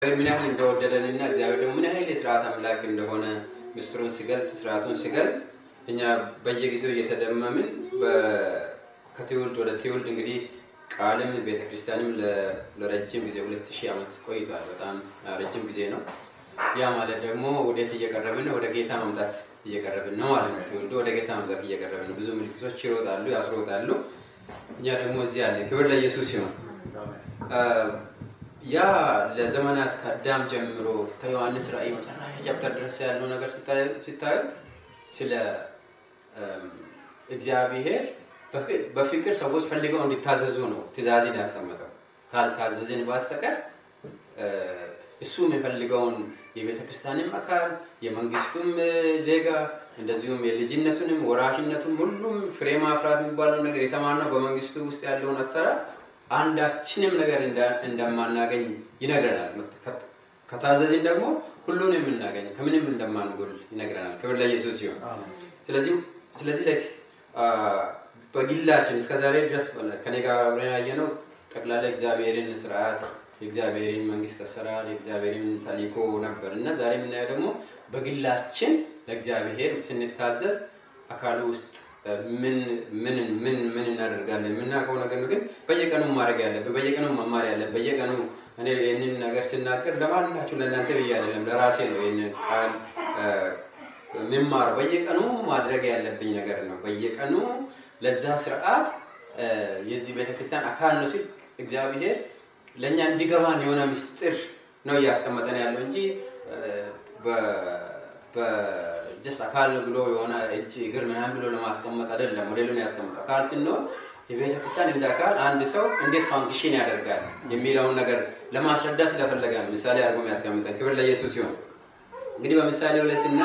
እግዚአብሔር ምን ያህል እንደወደደንና እግዚአብሔር ደግሞ ምን ያህል የስርዓት አምላክ እንደሆነ ምስጢሩን ሲገልጥ ስርዓቱን ሲገልጥ እኛ በየጊዜው እየተደመምን ከትውልድ ወደ ትውልድ እንግዲህ ቃልም ቤተክርስቲያንም ለረጅም ጊዜ ሁለት ሺህ ዓመት ቆይቷል። በጣም ረጅም ጊዜ ነው። ያ ማለት ደግሞ ወዴት እየቀረብን ነው? ወደ ጌታ መምጣት እየቀረብን ነው ማለት ነው። ትውልዱ ወደ ጌታ መምጣት እየቀረብን ነው። ብዙ ምልክቶች ይሮጣሉ፣ ያስሮጣሉ። እኛ ደግሞ እዚህ አለን። ክብር ለኢየሱስ ሲሆን ያ ለዘመናት ከአዳም ጀምሮ እስከ ዮሐንስ ራእይ መጨረሻ ቻፕተር ድረስ ያለው ነገር ሲታዩት ስለ እግዚአብሔር በፍቅር ሰዎች ፈልገው እንዲታዘዙ ነው ትእዛዝን ያስቀመጠው። ካልታዘዝን በስተቀር እሱ የሚፈልገውን የቤተ ክርስቲያንም አካል የመንግስቱም ዜጋ እንደዚሁም የልጅነቱንም ወራሽነቱን ሁሉም ፍሬ ማፍራት የሚባለው ነገር የተማርነው በመንግስቱ ውስጥ ያለውን አሰራር አንዳችንም ነገር እንደማናገኝ ይነግረናል። ከታዘዝን ደግሞ ሁሉን የምናገኝ ከምንም እንደማንጎል ይነግረናል። ክብር ለኢየሱስ ሲሆን ስለዚህ ስለዚህ ላይ በግላችን እስከ ዛሬ ድረስ ከኔ ጋር አብረን ያየነው ጠቅላላ እግዚአብሔርን ስርዓት የእግዚአብሔርን መንግስት አሰራር የእግዚአብሔርን ተልእኮ ነበር እና ዛሬ የምናየው ደግሞ በግላችን ለእግዚአብሔር ስንታዘዝ አካሉ ውስጥ ምን ምን ምን ምን እናደርጋለን የምናውቀው ነገር ነው። ግን በየቀኑ ማድረግ ያለብን በየቀኑ መማር ያለብን በየቀኑ እኔ ይህንን ነገር ስናገር ለማናችሁ ለእናንተ ብዬ አይደለም ለራሴ ነው ይህንን ቃል የምማረው በየቀኑ ማድረግ ያለብኝ ነገር ነው። በየቀኑ ለዛ ስርዓት የዚህ ቤተክርስቲያን አካል ነው ሲል እግዚአብሔር ለእኛ እንዲገባን የሆነ ምስጢር ነው እያስቀመጠን ያለው እንጂ በጀስት አካል ነው ብሎ የሆነ እጅ እግር ምናምን ብሎ ለማስቀመጥ አይደለም። ሞዴሉን ያስቀምጥ አካል ስንሆን የቤተ ክርስቲያን እንደ አካል አንድ ሰው እንዴት ፋንክሽን ያደርጋል የሚለውን ነገር ለማስረዳት ስለፈለገ ነው ምሳሌ አድርጎ የሚያስቀምጠን። ክብር ለኢየሱስ ሲሆን እንግዲህ በምሳሌው ላይ ስና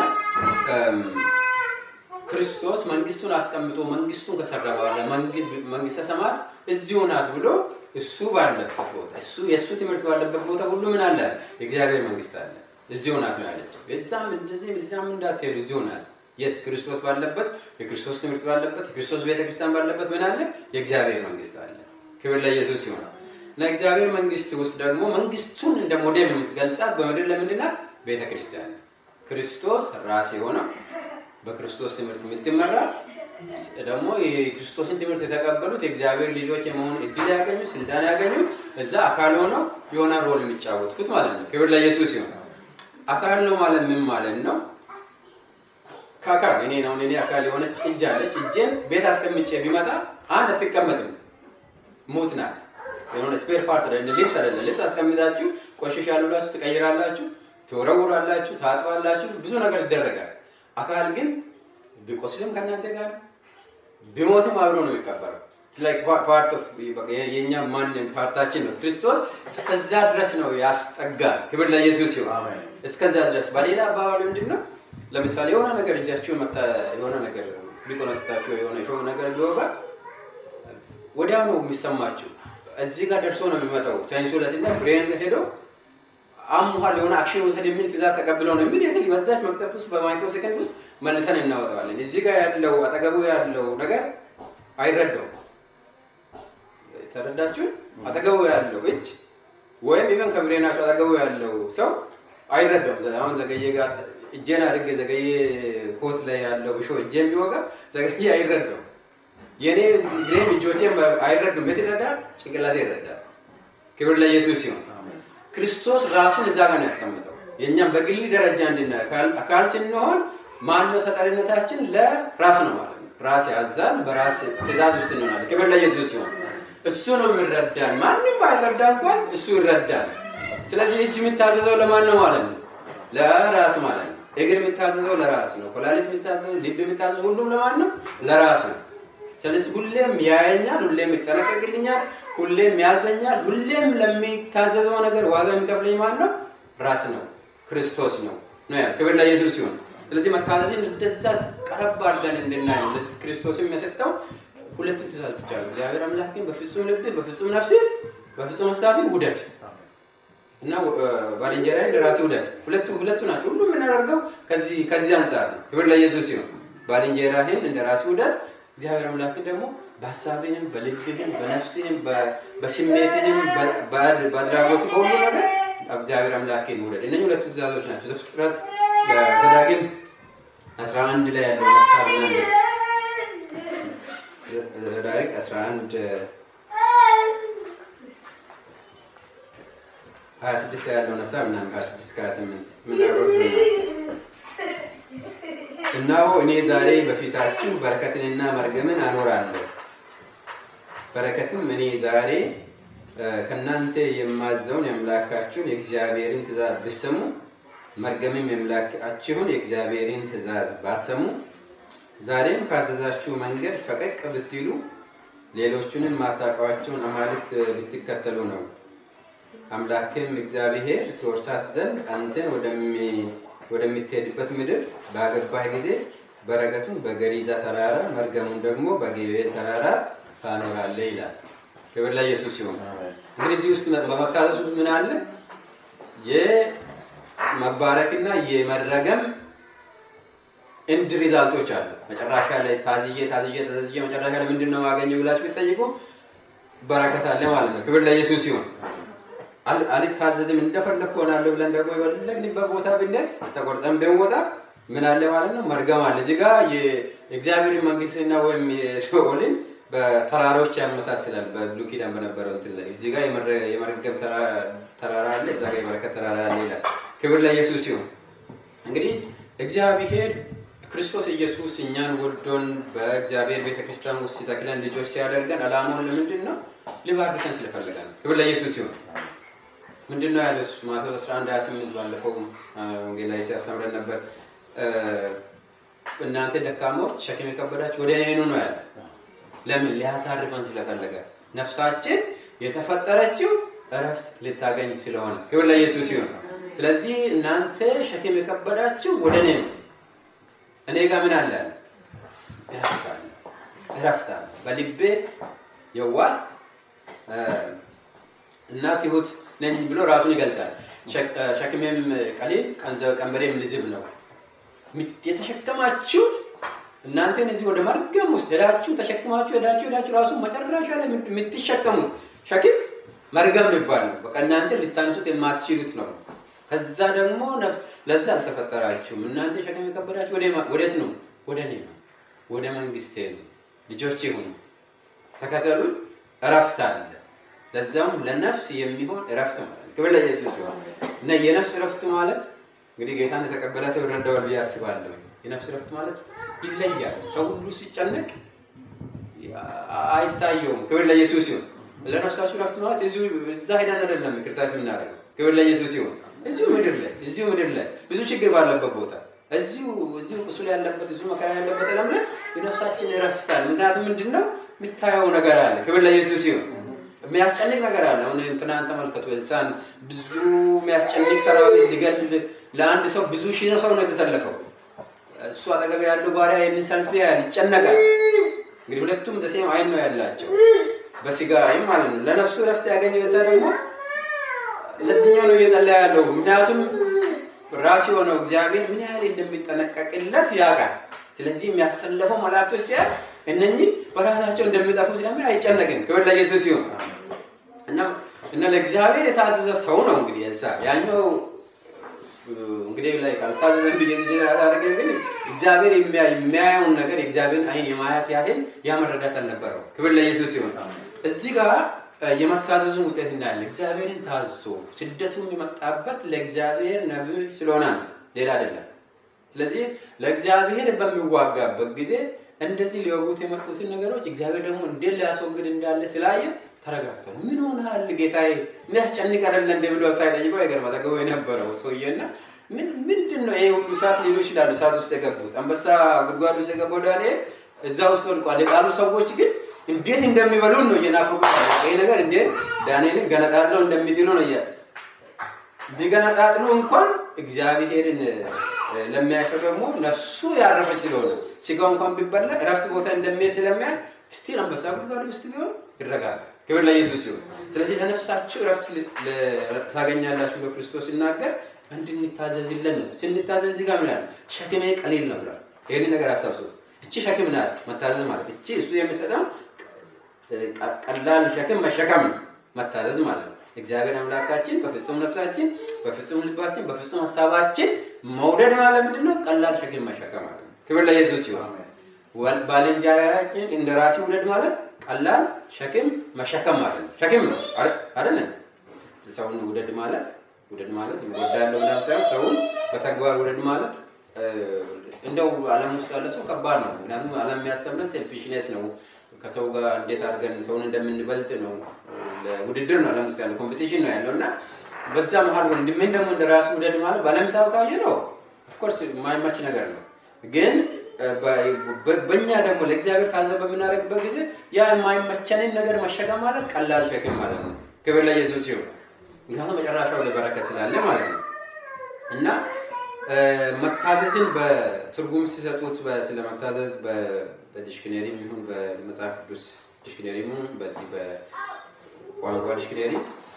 ክርስቶስ መንግስቱን አስቀምጦ መንግስቱን ከሰራ በኋላ መንግስተ ሰማያት እዚሁ ናት ብሎ እሱ ባለበት ቦታ እሱ የእሱ ትምህርት ባለበት ቦታ ሁሉ ምን አለ? የእግዚአብሔር መንግስት አለ። እዚሁ ናት ነው ያለችው። እዛም እንደዚህም እዛም እንዳትሄዱ እዚሁ ናት። የት? ክርስቶስ ባለበት፣ የክርስቶስ ትምህርት ባለበት፣ የክርስቶስ ቤተክርስቲያን ባለበት ምን አለ? የእግዚአብሔር መንግስት አለ። ክብር ለኢየሱስ ሲሆን እና እግዚአብሔር መንግስት ውስጥ ደግሞ መንግስቱን እንደ ሞዴል የምትገልጻት በምድር ለምንድን ናት? ቤተክርስቲያን ክርስቶስ ራስ የሆነው በክርስቶስ ትምህርት የምትመራ ደግሞ የክርስቶስን ትምህርት የተቀበሉት የእግዚአብሔር ልጆች የመሆን እድል ያገኙት ስልጣን ያገኙት እዛ አካል ሆነው የሆነ ሮል የሚጫወቱት ማለት ነው። ክብር ለኢየሱስ ሲሆን አካል ነው ማለት ምን ማለት ነው? ከአካል እኔ ነው እኔ አካል የሆነች እጅ አለች። እጄን ቤት አስቀምጬ ቢመጣ አንድ አትቀመጥም፣ ሙት ናት። የሆነ ስፔር ፓርት እንደ ልብስ አይደለም። ልብስ አስቀምጣችሁ ቆሽሽ ያሉላችሁ ትቀይራላችሁ፣ ትወረውራላችሁ፣ ታጥባላችሁ፣ ብዙ ነገር ይደረጋል። አካል ግን ቢቆስልም ከእናንተ ጋር ቢሞትም አብሮ ነው የሚቀበረው። ፓርት ኦፍ የእኛ ማንን ፓርታችን ነው። ክርስቶስ እስከዛ ድረስ ነው ያስጠጋል። ክብር ለኢየሱስ ሲሆን እስከዛ ድረስ በሌላ አባባል ምንድን ነው? ለምሳሌ የሆነ ነገር እጃችሁ መታ የሆነ ነገር ቢቆነጥታችሁ የሆነ ሾ ነገር ቢወጋ ወዲያው ነው የሚሰማችሁ። እዚህ ጋር ደርሶ ነው የሚመጣው። ሳይንሱ ለሲና ብሬን ሄዶ አሙሃል የሆነ አክሽን ውሰድ የሚል ትእዛዝ ተቀብለው ነው ኢሚዲየትሊ በዛች መቅጸብት ውስጥ በማይክሮ ሴከንድ ውስጥ መልሰን እናወጣዋለን። እዚህ ጋር ያለው አጠገቡ ያለው ነገር አይረዳውም። ተረዳችሁ? አጠገቡ ያለው እጅ ወይም ኢቨን ከብሬናቸው አጠገቡ ያለው ሰው አይረዳውም። አሁን ዘገየ ጋር እጄን አድርጌ ዘገየ ኮት ላይ ያለው እሾ እጄን ቢወጋ ዘገየ አይረዳውም። የእኔ እግሬም እጆቼም አይረዱም። የት ይረዳል? ጭንቅላቴ ይረዳል። ክብር ለኢየሱስ ሲሆን ክርስቶስ ራሱን እዛ ጋር ነው ያስቀምጠው። የእኛም በግል ደረጃ እንድና አካል ስንሆን ማነው ተጠሪነታችን? ለራስ ነው ማለት ነው። ራስ ያዛል። በራስ ትእዛዝ ውስጥ እንሆናለን። ክብር ለኢየሱስ ሲሆን እሱ ነው የሚረዳን። ማንም ባይረዳ እንኳን እሱ ይረዳል። ስለዚህ እጅ የሚታዘዘው ለማን ነው ማለት ነው? ለራስ ማለት ነው። እግር የሚታዘዘው ለራስ ነው። ኮላሊት የሚታዘዘው፣ ልብ የሚታዘዘው ሁሉም ለማን ነው? ለራስ ነው። ስለዚህ ሁሌም ያየኛል፣ ሁሌም ይጠነቀቅልኛል፣ ሁሌም ያዘኛል፣ ሁሌም ለሚታዘዘው ነገር ዋጋ የሚከፍለኝ ማን ነው? ራስ ነው፣ ክርስቶስ ነው ነው ያ ክብር ለኢየሱስ ሲሆን፣ ስለዚህ መታዘዝን እንደዛ ቀረብ አድርገን እንድናይ ነው። ለዚህ ክርስቶስ የሚያሰጠው ሁለት ትእዛዝ ብቻ ነው። እግዚአብሔር አምላክን በፍጹም ልብህ፣ በፍጹም ነፍስህ፣ በፍጹም ሀሳብህ ውደድ እና ባልንጀራህን ለራስህ ውደድ። ሁለቱ ሁለቱ ናቸው። ሁሉም የምናደርገው ከዚህ ከዚህ አንጻር ነው። ክብር ለኢየሱስ ሲሆን ባልንጀራህን እንደ ራስህ ውደድ እግዚአብሔር አምላክ ደግሞ በሀሳብህም በልብህም በነፍስህም በስሜትህም በአድራጎት በሁሉ ነገር እግዚአብሔር አምላክን ውደድ። እነኚህ ሁለቱ ትእዛዞች ናቸው። ዘፍጥረት ዘዳግም 11 ላይ ያለው ሀሳብ ምናምን ዘዳግም 11 26 ላይ ያለውን ሀሳብ ምናምን 26 ከ28 ምናምን እነሆ እኔ ዛሬ በፊታችሁ በረከትንና መርገምን አኖራለሁ። በረከትም እኔ ዛሬ ከእናንተ የማዘውን የአምላካችሁን የእግዚአብሔርን ትእዛዝ ብትሰሙ፣ መርገምም የአምላካችሁን የእግዚአብሔርን ትእዛዝ ባትሰሙ፣ ዛሬም ካዘዛችሁ መንገድ ፈቀቅ ብትሉ፣ ሌሎቹንም ማታውቋቸውን አማልክት ብትከተሉ ነው። አምላክም እግዚአብሔር ትወርሳት ዘንድ አንተን ወደምትሄድበት ምድር ባገባህ ጊዜ በረከቱን በገሪዛ ተራራ መርገሙን ደግሞ በጌቤል ተራራ ታኖራለህ ይላል። ክብር ለኢየሱስ ይሁን። እንግዲህ እዚህ ውስጥ በመታዘዝ ውስጥ ምን አለ? የመባረክና የመረገም እንድ ሪዛልቶች አሉ። መጨረሻ ላይ ታዝዬ ታዝዬ ታዝዬ መጨረሻ ላይ ምንድን ነው ማገኘው ብላችሁ ቢጠይቁ በረከት አለ ማለት ነው። ክብር ለኢየሱስ ይሁን። አልታዘዝም እንደፈለግ ሆናለሁ ብለን ደግሞ የፈለግንበት ቦታ ብንሄድ ተቆርጠን ብንወጣ ምን አለ ማለት ነው? መርገም አለ። እዚህ ጋር የእግዚአብሔር መንግስትና ወይም የሲኦልን በተራራዎች ያመሳስላል። በብሉይ ኪዳን በነበረው እንትን ላይ እዚህ ጋር የመርገም ተራራ አለ፣ እዛ ጋር የበረከት ተራራ አለ ይላል። ክብር ለኢየሱስ ይሁን። እንግዲህ እግዚአብሔር ክርስቶስ ኢየሱስ እኛን ወዶን በእግዚአብሔር ቤተክርስቲያን ውስጥ ሲተክለን ልጆች ሲያደርገን አላማውን ለምንድን ነው? ሊባርከን ስለፈለገ ነው። ክብር ለኢየሱስ ይሁን። ምንድን ነው ያለ ማቴዎስ 11 28 ባለፈው ወንጌል ላይ ሲያስተምረን ነበር። እናንተ ደካማዎች ሸክም የከበዳችሁ ወደ እኔ ኑ ነው ያለ። ለምን? ሊያሳርፈን ስለፈለገ ነፍሳችን የተፈጠረችው እረፍት ልታገኝ ስለሆነ ክብር ለኢየሱስ ይሁን። ስለዚህ እናንተ ሸክም የከበዳችሁ ወደ እኔ ነው። እኔ ጋር ምን አለ? እረፍት አለ። እረፍት አለ። በልቤ የዋህ እና ትሁት ነኝ ብሎ ራሱን ይገልጻል። ሸክሜም ቀሊል ቀንበሬም ልዝብ ነው። የተሸከማችሁት እናንተን እዚህ ወደ መርገም ውስጥ ሄዳችሁ ተሸክማችሁ ሄዳችሁ ሄዳችሁ ራሱ መጨረሻ ላይ የምትሸከሙት ሸክም መርገም ይባል ነው። በቃ እናንተ ልታነሱት የማትችሉት ነው። ከዛ ደግሞ ለዛ አልተፈጠራችሁም። እናንተ ሸክም የከበዳችሁ ወዴት ነው? ወደ እኔ ነው፣ ወደ መንግስቴ ነው። ልጆቼ ሁኑ፣ ተከተሉኝ። እረፍት አለ ለዛውም ለነፍስ የሚሆን እረፍት ማለት ነው። ክብር ለኢየሱስ ይሁን እና የነፍስ እረፍት ማለት እንግዲህ ጌታን የተቀበለ ሰው ይረዳዋል ብዬ አስባለሁ። የነፍስ እረፍት ማለት ይለያል። ሰው ሁሉ ሲጨነቅ አይታየውም። ክብር ለኢየሱስ ይሁን። ለነፍሳችሁ እረፍት ማለት እዚሁ እዛ ሄደን አይደለም ክርስቶስ የምናደርገው። ክብር ለኢየሱስ ይሁን። እዚሁ ምድር ላይ እዚሁ ምድር ላይ ብዙ ችግር ባለበት ቦታ እዚሁ እዚሁ ቁስል ያለበት እዚሁ መከራ ያለበት ዓለም ላይ የነፍሳችን እረፍት አለ። ምክንያቱም ምንድን ነው የሚታየው ነገር አለ። ክብር ለኢየሱስ ይሁን። የሚያስጨንቅ ነገር አለ። አሁን እንትናን ተመልከቱ። ኤልሳዕን ብዙ የሚያስጨንቅ ሰራዊት ሊገል ለአንድ ሰው ብዙ ሺህ ሰው ነው የተሰለፈው። እሱ አጠገብ ያለው ባሪያ ይህንን ሰልፍ ያህል ይጨነቃል። እንግዲህ ሁለቱም ዘሴም አይን ነው ያላቸው በስጋ አይን ማለት ነው። ለነፍሱ ረፍት ያገኘው ኤልሳዕ ደግሞ ለዚህኛው ነው እየጸለየ ያለው። ምክንያቱም ራሱ የሆነው እግዚአብሔር ምን ያህል እንደሚጠነቀቅለት ያውቃል። ስለዚህ የሚያሰለፈው መላእክቶች ሲያል እነኚህ በራሳቸው እንደሚጠፉ ስለሚ አይጨነቅም። ክብር ለኢየሱስ ይሁን እና ለእግዚአብሔር የታዘዘ ሰው ነው እንግዲህ ኤልሳዕ ያኛው እንግዲህ ላይ ካልታዘዘን ብዬ አላደረገም። ግን እግዚአብሔር የሚያየውን ነገር የእግዚአብሔርን አይን የማየት ያህል ያመረዳት አልነበረው። ክብር ለኢየሱስ ይሁን። እዚህ ጋር የመታዘዙን ውጤት እናያለን። እግዚአብሔርን ታዞ ስደቱ የመጣበት ለእግዚአብሔር ነቢይ ስለሆነ ነው፣ ሌላ አይደለም። ስለዚህ ለእግዚአብሔር በሚዋጋበት ጊዜ እንደዚህ ሊወጉት የመጡትን ነገሮች እግዚአብሔር ደግሞ እንዴት ሊያስወግድ እንዳለ ስላየ ተረጋግቷል። ምን ሆነሃል ጌታዬ? የሚያስጨንቅ አይደለ እንደ ብሎ ሳይጠይቀው የገር አጠገቡ የነበረው ሰውዬና ምንድን ነው ይሄ ሁሉ እሳት ሊሉ ይችላሉ። እሳት ውስጥ የገቡት አንበሳ ጉድጓድ ውስጥ የገባው ዳንኤል እዛ ውስጥ ወድቋል። የጣሉ ሰዎች ግን እንዴት እንደሚበሉን ነው እየናፈቁ ይሄ ነገር እንዴት ዳንኤልን ገነጣጥለው እንደሚጥሉ ነው እያ ቢገነጣጥሉ እንኳን እግዚአብሔርን ለሚያሰው ደግሞ ነፍሱ ያረፈች ስለሆነ ስጋው እንኳን ቢበላ እረፍት ቦታ እንደሚሄድ ስለሚያል ስቲል አንበሳ ጉድጓድ ውስጥ ቢሆን ይረጋጋል። ክብር ለኢየሱስ ይሁን። ስለዚህ ለነፍሳችሁ እረፍት ታገኛላችሁ ብሎ ክርስቶስ ሲናገር እንድንታዘዝለን ነው። ስንታዘዝ እዚህ ጋር ምን ያለ ሸክሜ ቀሊል ነው ብሏል። ይህን ነገር አስታውሱ። እቺ ሸክም ናት መታዘዝ ማለት እቺ እሱ የሚሰጠው ቀላል ሸክም መሸከም ነው መታዘዝ ማለት ነው። እግዚአብሔር አምላካችን በፍጹም ነፍሳችን፣ በፍጹም ልባችን፣ በፍጹም ሀሳባችን መውደድ ማለት ምንድን ነው? ቀላል ሸክም መሸከም ማለት ነው። ክብር ለኢየሱስ ሲሆን ባልንጀራችን እንደ ራሴ ውደድ ማለት ቀላል ሸክም መሸከም ማለት ነው። ሸክም ነው አይደለ? ሰውን ውደድ ማለት ውደድ ማለት ወዳለው ምናምን ሳይሆን ሰውን በተግባር ውደድ ማለት እንደው ዓለም ውስጥ ያለ ሰው ከባድ ነው። ምክንያቱም ዓለም የሚያስተምረን ሴልፊሽነስ ነው። ከሰው ጋር እንዴት አድርገን ሰውን እንደምንበልጥ ነው። ውድድር ነው ዓለም ውስጥ ያለው ኮምፒቲሽን ነው ያለው እና በዛ መሀል ወንድሜን ደግሞ እንደ ራሱ ውደድ ማለት በዓለም ሳብ ካየ ነው ኦፍኮርስ የማይመች ነገር ነው ግን በእኛ ደግሞ ለእግዚአብሔር ታዘብ በምናደርግበት ጊዜ ያ የማይመቸንን ነገር መሸከም ማለት ቀላል ሸክም ማለት ነው። ክብር ለኢየሱስ ይሁን። ምክንያቱም መጨረሻው ላይ በረከት ስላለ ማለት ነው እና መታዘዝን በትርጉም ሲሰጡት ስለ መታዘዝ በዲሽክነሪ ይሁን በመጽሐፍ ቅዱስ ዲሽክነሪ ይሁን በዚህ በቋንቋ ዲሽክነሪ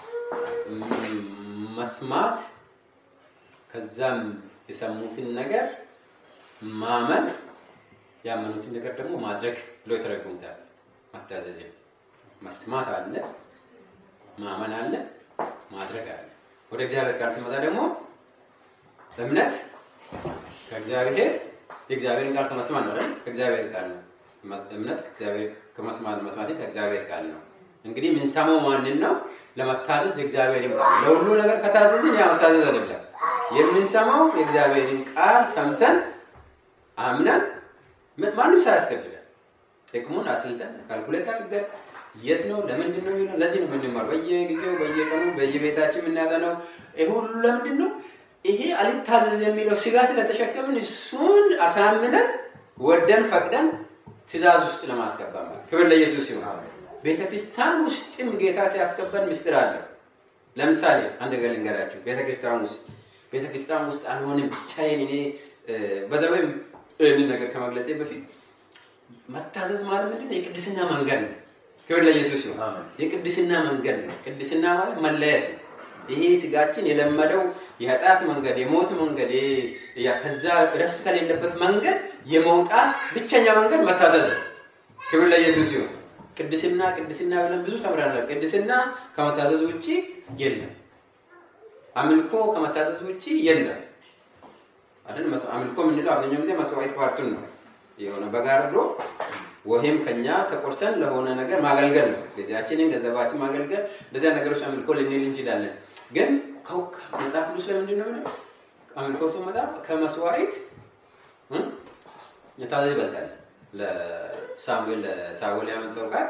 መስማት ከዛም የሰሙትን ነገር ማመን ያመኑትን ነገር ደግሞ ማድረግ ብሎ የተረጉሙታል። መታዘዝን መስማት አለ፣ ማመን አለ፣ ማድረግ አለ። ወደ እግዚአብሔር ቃል ሲመጣ ደግሞ እምነት ከእግዚአብሔር የእግዚአብሔርን ቃል ከመስማት ነው አይደል? ከእግዚአብሔር ቃል ነው። እምነት ከእግዚአብሔር ከመስማት መስማት ከእግዚአብሔር ቃል ነው። እንግዲህ የምንሰማው ማንን ነው? ለመታዘዝ የእግዚአብሔርን ቃል ለሁሉ ነገር ከታዘዝን ያ መታዘዝ አይደለም። የምንሰማው የእግዚአብሔርን ቃል ሰምተን አምነን ማንም ሳያስገድደን ጥቅሙን አስልጠን ካልኩሌት አድርገን የት ነው ለምንድን ነው የሚለው ለዚህ ነው የምንማር በየጊዜው በየቀኑ በየቤታችን የምናጠነው ይሄ ሁሉ ለምንድን ነው ይሄ አልታዘዝ የሚለው ስጋ ስለተሸከምን እሱን አሳምነን ወደን ፈቅደን ትእዛዝ ውስጥ ለማስገባ ማለት ክብር ለኢየሱስ ይሆን ቤተ ክርስቲያን ውስጥም ጌታ ሲያስገባን ምስጢር አለው ለምሳሌ አንድ ነገር ልንገራችሁ ቤተ ክርስቲያን ውስጥ ቤተ ክርስቲያን ውስጥ አልሆንም ብቻዬን እኔ በዛ ወይም ይህንን ነገር ከመግለጼ በፊት መታዘዝ ማለት ምንድን የቅድስና መንገድ ነው። ክብር ለኢየሱስ ይሁን። የቅድስና መንገድ ነው። ቅድስና ማለት መለየት ነው። ይሄ ስጋችን የለመደው የኃጢአት መንገድ፣ የሞት መንገድ፣ ከዛ እረፍት ከሌለበት መንገድ የመውጣት ብቸኛ መንገድ መታዘዝ ነው። ክብር ለኢየሱስ ይሁን። ቅድስና ቅድስና ብለን ብዙ ተምረናል። ቅድስና ከመታዘዝ ውጭ የለም። አምልኮ ከመታዘዝ ውጭ የለም። አይደል? አምልኮ የምንለው አብዛኛው ጊዜ መስዋዕት ፓርቱን ነው የሆነ በጋርዶ ወይም ከኛ ተቆርሰን ለሆነ ነገር ማገልገል ነው። ጊዜያችንን፣ ገንዘባችን ማገልገል እንደዚያ ነገሮች አምልኮ ልንል እንችላለን። ግን መጽሐፍ ቅዱስ ለምንድን ነው ብለ አምልኮ ሲመጣ ከመስዋዕት የታዘዝ ይበልጣል። ለሳሙኤል ለሳሙኤል ያመጣው ቃል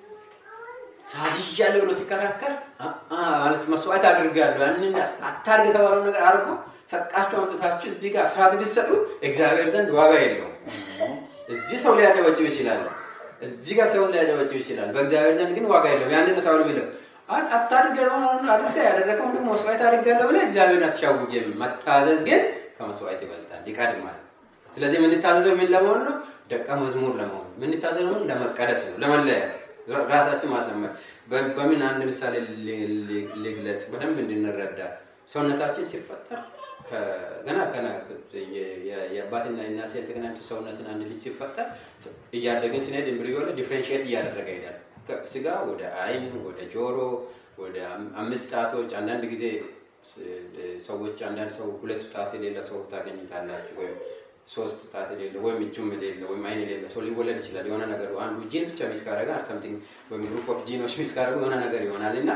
ታዝዣለሁ ብሎ ሲከራከር ማለት መስዋዕት አድርጋለሁ ያንን አታርግ የተባለው ነገር አድርጎ ሰጣችሁ አምጥታችሁ እዚህ ጋር ስርዓት ቢሰጡ እግዚአብሔር ዘንድ ዋጋ የለውም። እዚህ ሰው ሊያጨበጭብ ይችላል፣ እዚህ ጋር ሰው ሊያጨበጭብ ይችላል። በእግዚአብሔር ዘንድ ግን ዋጋ የለውም። ያንን ሰው የሚለው አታድርገ አድርጋ ያደረገውን ደግሞ መስዋዕት አድርጋለሁ ብለህ እግዚአብሔርን አትሻውጅም። መታዘዝ ግን ከመስዋዕት ይበልጣል፣ ይቀድማል። ስለዚህ የምንታዘዘው ምን ለመሆን ነው? ደቀ መዝሙር ለመሆን የምንታዘዘው ለመቀደስ ነው፣ ለመለያት ራሳችን ማስለመድ። በምን አንድ ምሳሌ ልግለጽ በደንብ እንድንረዳ ሰውነታችን ሲፈጠር ገና ገና የአባትና የእናት ሴል ተገናኝቶ ሰውነትን አንድ ልጅ ሲፈጠር እያደገን ስንሄድ ኤምብሪዮ ላይ ዲፍሬንሽት እያደረገ ይሄዳል። ስጋ ወደ አይን፣ ወደ ጆሮ፣ ወደ አምስት ጣቶች። አንዳንድ ጊዜ ሰዎች አንዳንድ ሰው ሁለቱ ጣት የሌለ ሰው ታገኝታላችሁ፣ ወይም ሶስት ጣት የሌለ ወይም እጁም የሌለ ወይም አይን የሌለ ሰው ሊወለድ ይችላል። የሆነ ነገር አንዱ ጂን ብቻ ሚስ ካረገ ሰምቲንግ ወይም ግሩፕ ኦፍ ጂኖች ሚስ ካረጉ የሆነ ነገር ይሆናል እና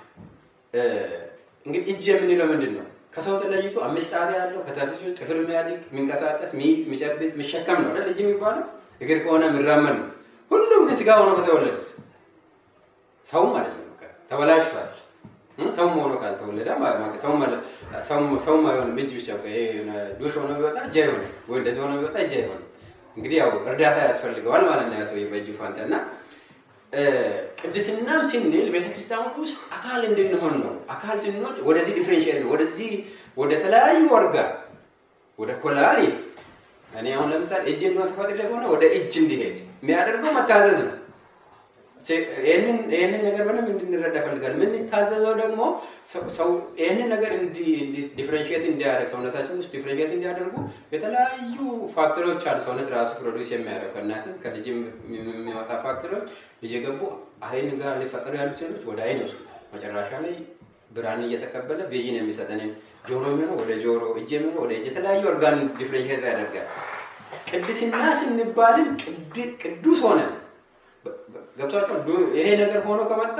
እንግዲህ እጅ የምንለው ምንድን ነው? ከሰው ተለይቶ አምስት ጣት ያለው ከተፊሱ ጥፍር የሚያድግ የሚንቀሳቀስ ሚይዝ የሚጨብጥ የሚሸከም ነው አይደል? እጅ የሚባለው እግር ከሆነ የሚራመድ ነው። ሁሉም ግን ስጋ ሆኖ ከተወለዱት ሰውም አይደለም ተበላሽቷል። ሰውም ሆኖ ካልተወለደ ሰውም አይሆንም። እጅ ብቻ ዱሽ ሆኖ ቢወጣ እጅ አይሆንም፣ ወይ እንደዚህ ሆኖ ቢወጣ እጅ አይሆንም። እንግዲህ ያው እርዳታ ያስፈልገዋል ማለት ነው ያ ሰውዬ በእጁ ፋንታ እና ቅድስናም ስንል ቤተክርስቲያን ውስጥ አካል እንድንሆን ነው። አካል ስንሆን ወደዚህ ዲፍሬንሽል ነው። ወደዚህ ወደ ተለያዩ ወርጋ ወደ ኮላሊት እኔ አሁን ለምሳሌ እጅ እንደሆነ ተፈጥሮ ከሆነ ወደ እጅ እንዲሄድ የሚያደርገው መታዘዝ ነው። ይህንን ነገር በደንብ እንድንረዳ ፈልጋል። የምንታዘዘው ደግሞ ይህንን ነገር ዲፍሬንሽት እንዲያደርግ ሰውነታችን ውስጥ ዲፍሬንሽት እንዲያደርጉ የተለያዩ ፋክተሮች አሉ። ሰውነት ራሱ ፕሮዲስ የሚያደርግ ከእናትም ከልጅም የሚወጣ ፋክተሮች እየገቡ አይን ጋር ሊፈጠሩ ያሉ ሴሎች ወደ አይን ይወስዱታል። መጨረሻ ላይ ብርሃንን እየተቀበለ ቪዥን የሚሰጠንን ጆሮ የሚሆነው ወደ ጆሮ፣ እጅ የሚሆነው ወደ እጅ የተለያዩ ኦርጋን ዲፍሬንሽት ያደርጋል። ቅድስና ስንባልን ቅዱስ ሆነን ገብቷቸው ይሄ ነገር ሆኖ ከመጣ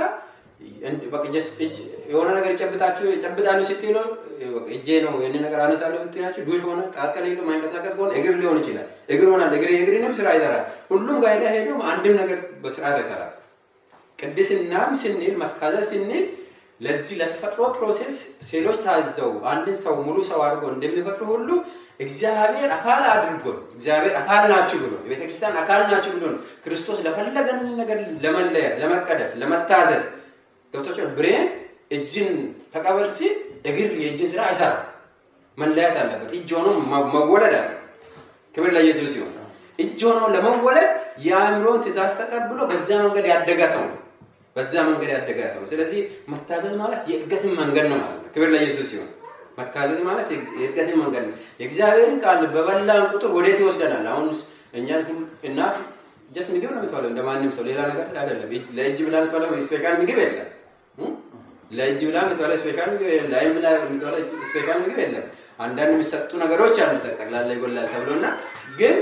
የሆነ ነገር ይጨብጣችሁ ይጨብጣሉ ስትሉ እጄ ነው ይህን ነገር አነሳለሁ ብትላችሁ ዱሽ ሆነ ቃጥቀል የለም ማይንቀሳቀስ ከሆነ እግር ሊሆን ይችላል። እግር ሆናል እግር የእግርንም ስራ ይሰራል። ሁሉም ጋር ሄዳ ሄዶ አንድም ነገር በስርዓት አይሰራል። ቅድስናም ስንል መታዘዝ ስንል ለዚህ ለተፈጥሮ ፕሮሴስ ሴሎች ታዘው አንድን ሰው ሙሉ ሰው አድርጎ እንደሚፈጥሩ ሁሉ እግዚአብሔር አካል አድርጎ እግዚአብሔር አካል ናችሁ ብሎ የቤተክርስቲያን አካል ናችሁ ብሎ ክርስቶስ ለፈለገን ነገር ለመለየት፣ ለመቀደስ፣ ለመታዘዝ ገብቶቻል። ብሬን እጅን ተቀበል ሲል እግር የእጅን ስራ አይሰራም። መለያት አለበት። እጅ ሆኖ መወለድ አለ። ክብር ለኢየሱስ ሲሆን እጅ ሆኖ ለመወለድ የአእምሮን ትእዛዝ ተቀብሎ በዛ መንገድ ያደገ ሰው ነው። በዛ መንገድ ያደገ ሰው። ስለዚህ መታዘዝ ማለት የእድገትን መንገድ ነው ማለት ነው። ክብር ለኢየሱስ ሲሆን መታዘዝ ማለት የእድገትን መንገድ ነው። የእግዚአብሔርን ቃል በበላን ቁጥር ወዴት ይወስደናል? አሁን እኛ እናት ጀስት ምግብ ነው የምትበለው እንደ ማንም ሰው ሌላ ነገር አይደለም። ለእጅ ብላ የምትበላው ስፔሻል ምግብ የለም። ለእጅ ብላ የምትበላው ስፔሻል ምግብ የለም። ለአይን ብላ የምትበላው ስፔሻል ምግብ የለም። አንዳንድ የሚሰጡ ነገሮች አሉ ጠቅላላ ይጎላል ተብሎ እና ግን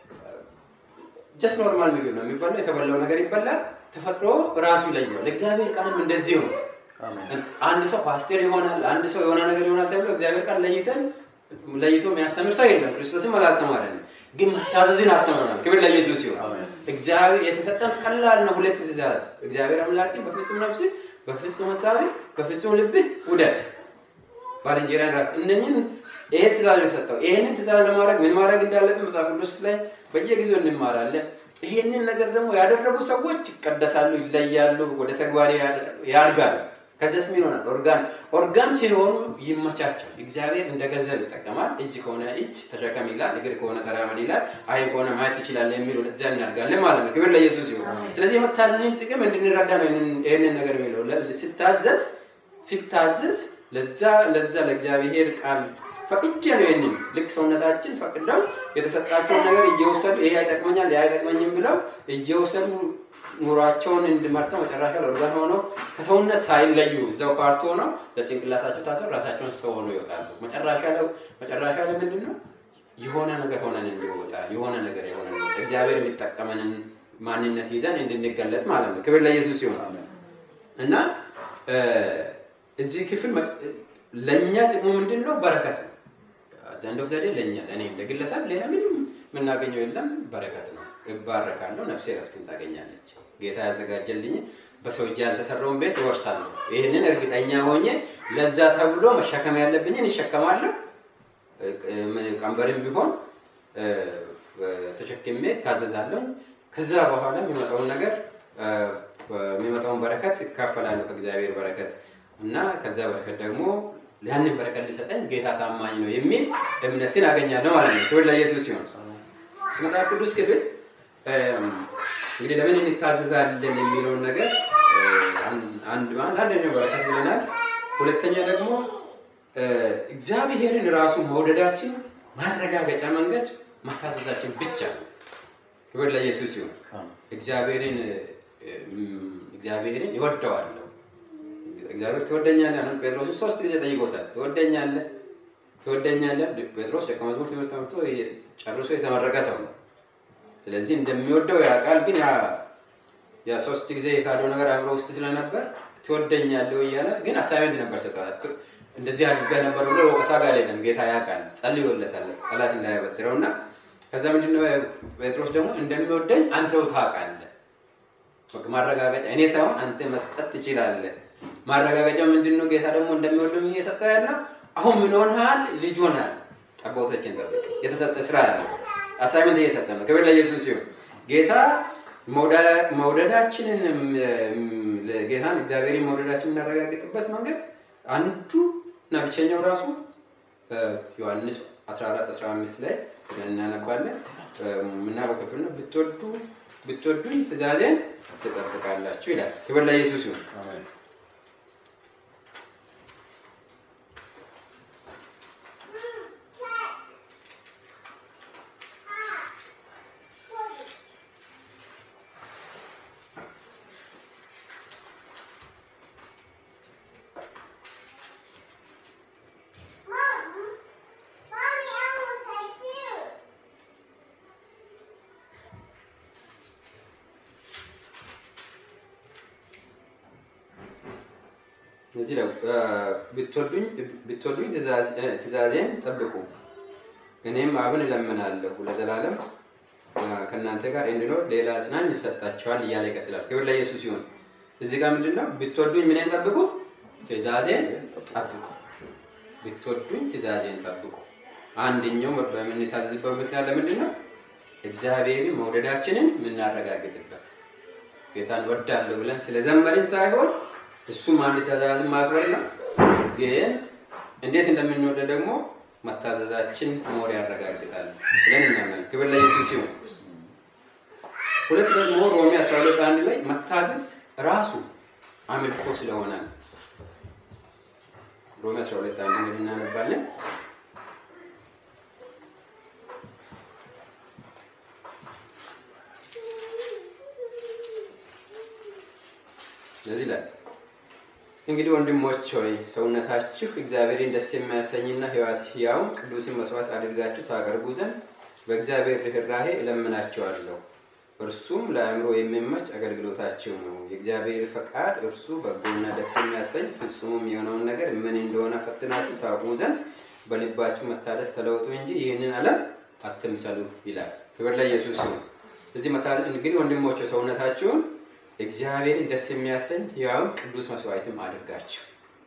ጀስት ኖርማል ምግብ ነው የሚበላው። የተበላው ነገር ይበላል። ተፈጥሮ ራሱ ይለየዋል። እግዚአብሔር ቃልም እንደዚሁ ነው። አንድ ሰው ፓስቴር ይሆናል፣ አንድ ሰው የሆነ ነገር ይሆናል ተብሎ እግዚአብሔር ቃል ለይተን ለይቶ የሚያስተምር ሰው የለም። ክርስቶስም አላስተማረንም፣ ግን መታዘዝን አስተምረናል። ክብር ለኢየሱስ ሲሆን እግዚአብሔር የተሰጠን ቀላል ነው። ሁለት ትእዛዝ እግዚአብሔር አምላክ በፍጹም ነፍስህ፣ በፍጹም ሀሳብህ፣ በፍጹም ልብህ ውደድ ባልንጀራን ራስ እነኝን ይሄ ትእዛዝ የሰጠው ይህንን ትእዛዝ ለማድረግ ምን ማድረግ እንዳለብን መጽሐፍ ቅዱስ ላይ በየጊዜው እንማራለን። ይህንን ነገር ደግሞ ያደረጉ ሰዎች ይቀደሳሉ፣ ይለያሉ፣ ወደ ተግባር ያድጋሉ። ከዚያስ ምን ይሆናል? ኦርጋን ኦርጋን ሲሆኑ ይመቻቸው። እግዚአብሔር እንደ ገንዘብ ይጠቀማል። እጅ ከሆነ እጅ ተሸከም ይላል፣ እግር ከሆነ ተራመድ ይላል፣ አይን ከሆነ ማየት ትችላለህ የሚል ወደዚያ እናድጋለን ማለት ነው። ክብር ለኢየሱስ ይሁን። ስለዚህ የመታዘዝን ጥቅም እንድንረዳ ነው ይህንን ነገር የሚለው ሲታዘዝ ሲታዘዝ ለዛ ለዛ ለእግዚአብሔር ቃል ፈቅጄ ነው ይህንን ልክ ሰውነታችን ፈቅደው የተሰጣቸውን ነገር እየወሰዱ ይሄ አይጠቅመኛል ይሄ አይጠቅመኝም ብለው እየወሰዱ ኑሯቸውን እንድመርተው መጨረሻ ለኦርጋን ሆነው ከሰውነት ሳይለዩ እዛው ፓርት ሆነው ለጭንቅላታቸው ታሰር ራሳቸውን ሰው ሆነው ይወጣሉ። መጨረሻ ላይ መጨረሻ ላይ ምንድን ነው የሆነ ነገር ሆነን እንዲወጣ የሆነ ነገር የሆነ እግዚአብሔር የሚጠቀመንን ማንነት ይዘን እንድንገለጥ ማለት ነው። ክብር ለኢየሱስ ይሆን እና እዚህ ክፍል ለእኛ ጥቅሙ ምንድን ነው? በረከት ነው። ዘንድ ዘዴ ለእኛ ለእኔ ለግለሰብ ሌላ ምንም የምናገኘው የለም። በረከት ነው። እባረካለሁ፣ ነፍሴ ረፍትን ታገኛለች። ጌታ ያዘጋጀልኝ በሰው እጅ ያልተሰራውን ቤት እወርሳለሁ። ይህንን እርግጠኛ ሆኜ ለዛ ተብሎ መሸከም ያለብኝን ይሸከማለሁ። ቀንበርም ቢሆን ተሸክሜ ታዘዛለሁ። ከዛ በኋላ የሚመጣውን ነገር የሚመጣውን በረከት ይካፈላለሁ ከእግዚአብሔር በረከት እና ከዛ በረከት ደግሞ ያንን በረከት ሊሰጠኝ ጌታ ታማኝ ነው የሚል እምነትን አገኛለሁ ማለት ነው። ክብር ለኢየሱስ ሲሆን መጽሐፍ ቅዱስ ክፍል እንግዲህ ለምን እንታዘዛለን የሚለውን ነገር አንድ አንደኛው በረከት ብለናል። ሁለተኛ ደግሞ እግዚአብሔርን ራሱ መውደዳችን ማረጋገጫ መንገድ መታዘዛችን ብቻ ነው። ክብር ለኢየሱስ ሲሆን እግዚአብሔርን እግዚአብሔርን ይወደዋለሁ እግዚአብሔር ትወደኛለህ ነው። ጴጥሮስን ሶስት ጊዜ ጠይቆታል። ትወደኛለህ ትወደኛለህ። ጴጥሮስ ደቀ መዝሙር ትምህርት ተምርቶ ጨርሶ የተመረቀ ሰው ነው። ስለዚህ እንደሚወደው ያውቃል። ግን ያ ሶስት ጊዜ የካደው ነገር አእምሮ ውስጥ ስለነበር ትወደኛለህ እያለ ግን አሳይመንት ነበር ሰጠት። እንደዚህ አድርገህ ነበር ብሎ ወቀሳ ጋር የለም። ጌታ ያውቃል፣ ጸልዮለታል ጠላት እንዳያበድረው እና ከዛ ምንድነው ጴጥሮስ ደግሞ እንደሚወደኝ አንተው ታውቃለህ። ማረጋገጫ እኔ ሳይሆን አንተ መስጠት ትችላለህ። ማረጋገጫ ምንድን ነው? ጌታ ደግሞ እንደሚወደው እየሰጠ ያለ አሁን ምን ሆነሃል? ልጅ ሆናል። ጠቦቶችን ጠብቅ። የተሰጠ ስራ ያለ አሳይመንት እየሰጠ ነው። ክብር ለኢየሱስ ሲሆን ጌታ መውደዳችንን ጌታን እግዚአብሔርን መውደዳችን የምናረጋግጥበት መንገድ አንዱ እና ብቸኛው ራሱ ዮሐንስ 14 15 ላይ እናነባለን የምናውቀው ክፍል ነው። ብትወዱ ብትወዱኝ ትእዛዜን ትጠብቃላችሁ ይላል። ክብር ለኢየሱስ ይሁን። እዚህ ላይ ብትወዱኝ ብትወዱኝ ትእዛዜን ጠብቁ እኔም አብን እለምናለሁ ለዘላለም ከእናንተ ጋር እንዲኖር ሌላ አጽናኝ ይሰጣቸዋል እያለ ይቀጥላል። ክብር ለኢየሱስ ይሁን። እዚህ ጋር ምንድን ነው? ብትወዱኝ ምንን ጠብቁ? ትእዛዜን ጠብቁ። ብትወዱኝ ትእዛዜን ጠብቁ። አንደኛው በምንታዘዝበት ምክንያት ለምንድን ነው? እግዚአብሔርን መውደዳችንን የምናረጋግጥበት ጌታን ወዳለሁ ብለን ስለዘመርን ሳይሆን እሱም አንድ ትእዛዝን ማክበር ነው። ግን እንዴት እንደምንወደ ደግሞ መታዘዛችን ሞር ያረጋግጣል ብለን እናምናለን። ክብር ለኢየሱስ ይሁን። ሁለት ደግሞ ሮሜ 12 አንድ ላይ መታዘዝ ራሱ አምልኮ ስለሆነ ነው። ሮሜ 12 አንድ እንግዲህ እናነባለን። ስለዚህ ላይ እንግዲህ ወንድሞች ሆይ ሰውነታችሁ እግዚአብሔርን ደስ የሚያሰኝና ሕያውን ቅዱስን መስዋዕት አድርጋችሁ ታቀርቡ ዘንድ በእግዚአብሔር ርኅራኄ እለምናቸዋለሁ። እርሱም ለአእምሮ የሚመች አገልግሎታቸው ነው። የእግዚአብሔር ፈቃድ እርሱ በጎና ደስ የሚያሰኝ ፍጹምም የሆነውን ነገር ምን እንደሆነ ፈትናችሁ ታውቁ ዘንድ በልባችሁ መታደስ ተለውጡ እንጂ ይህንን ዓለም አትምሰሉ ይላል። ክብር ለኢየሱስ ይሁን። እዚህ እንግዲህ ወንድሞች ሰውነታችሁን እግዚአብሔርን ደስ የሚያሰኝ ሕያውን ቅዱስ መስዋዕትም አድርጋችሁ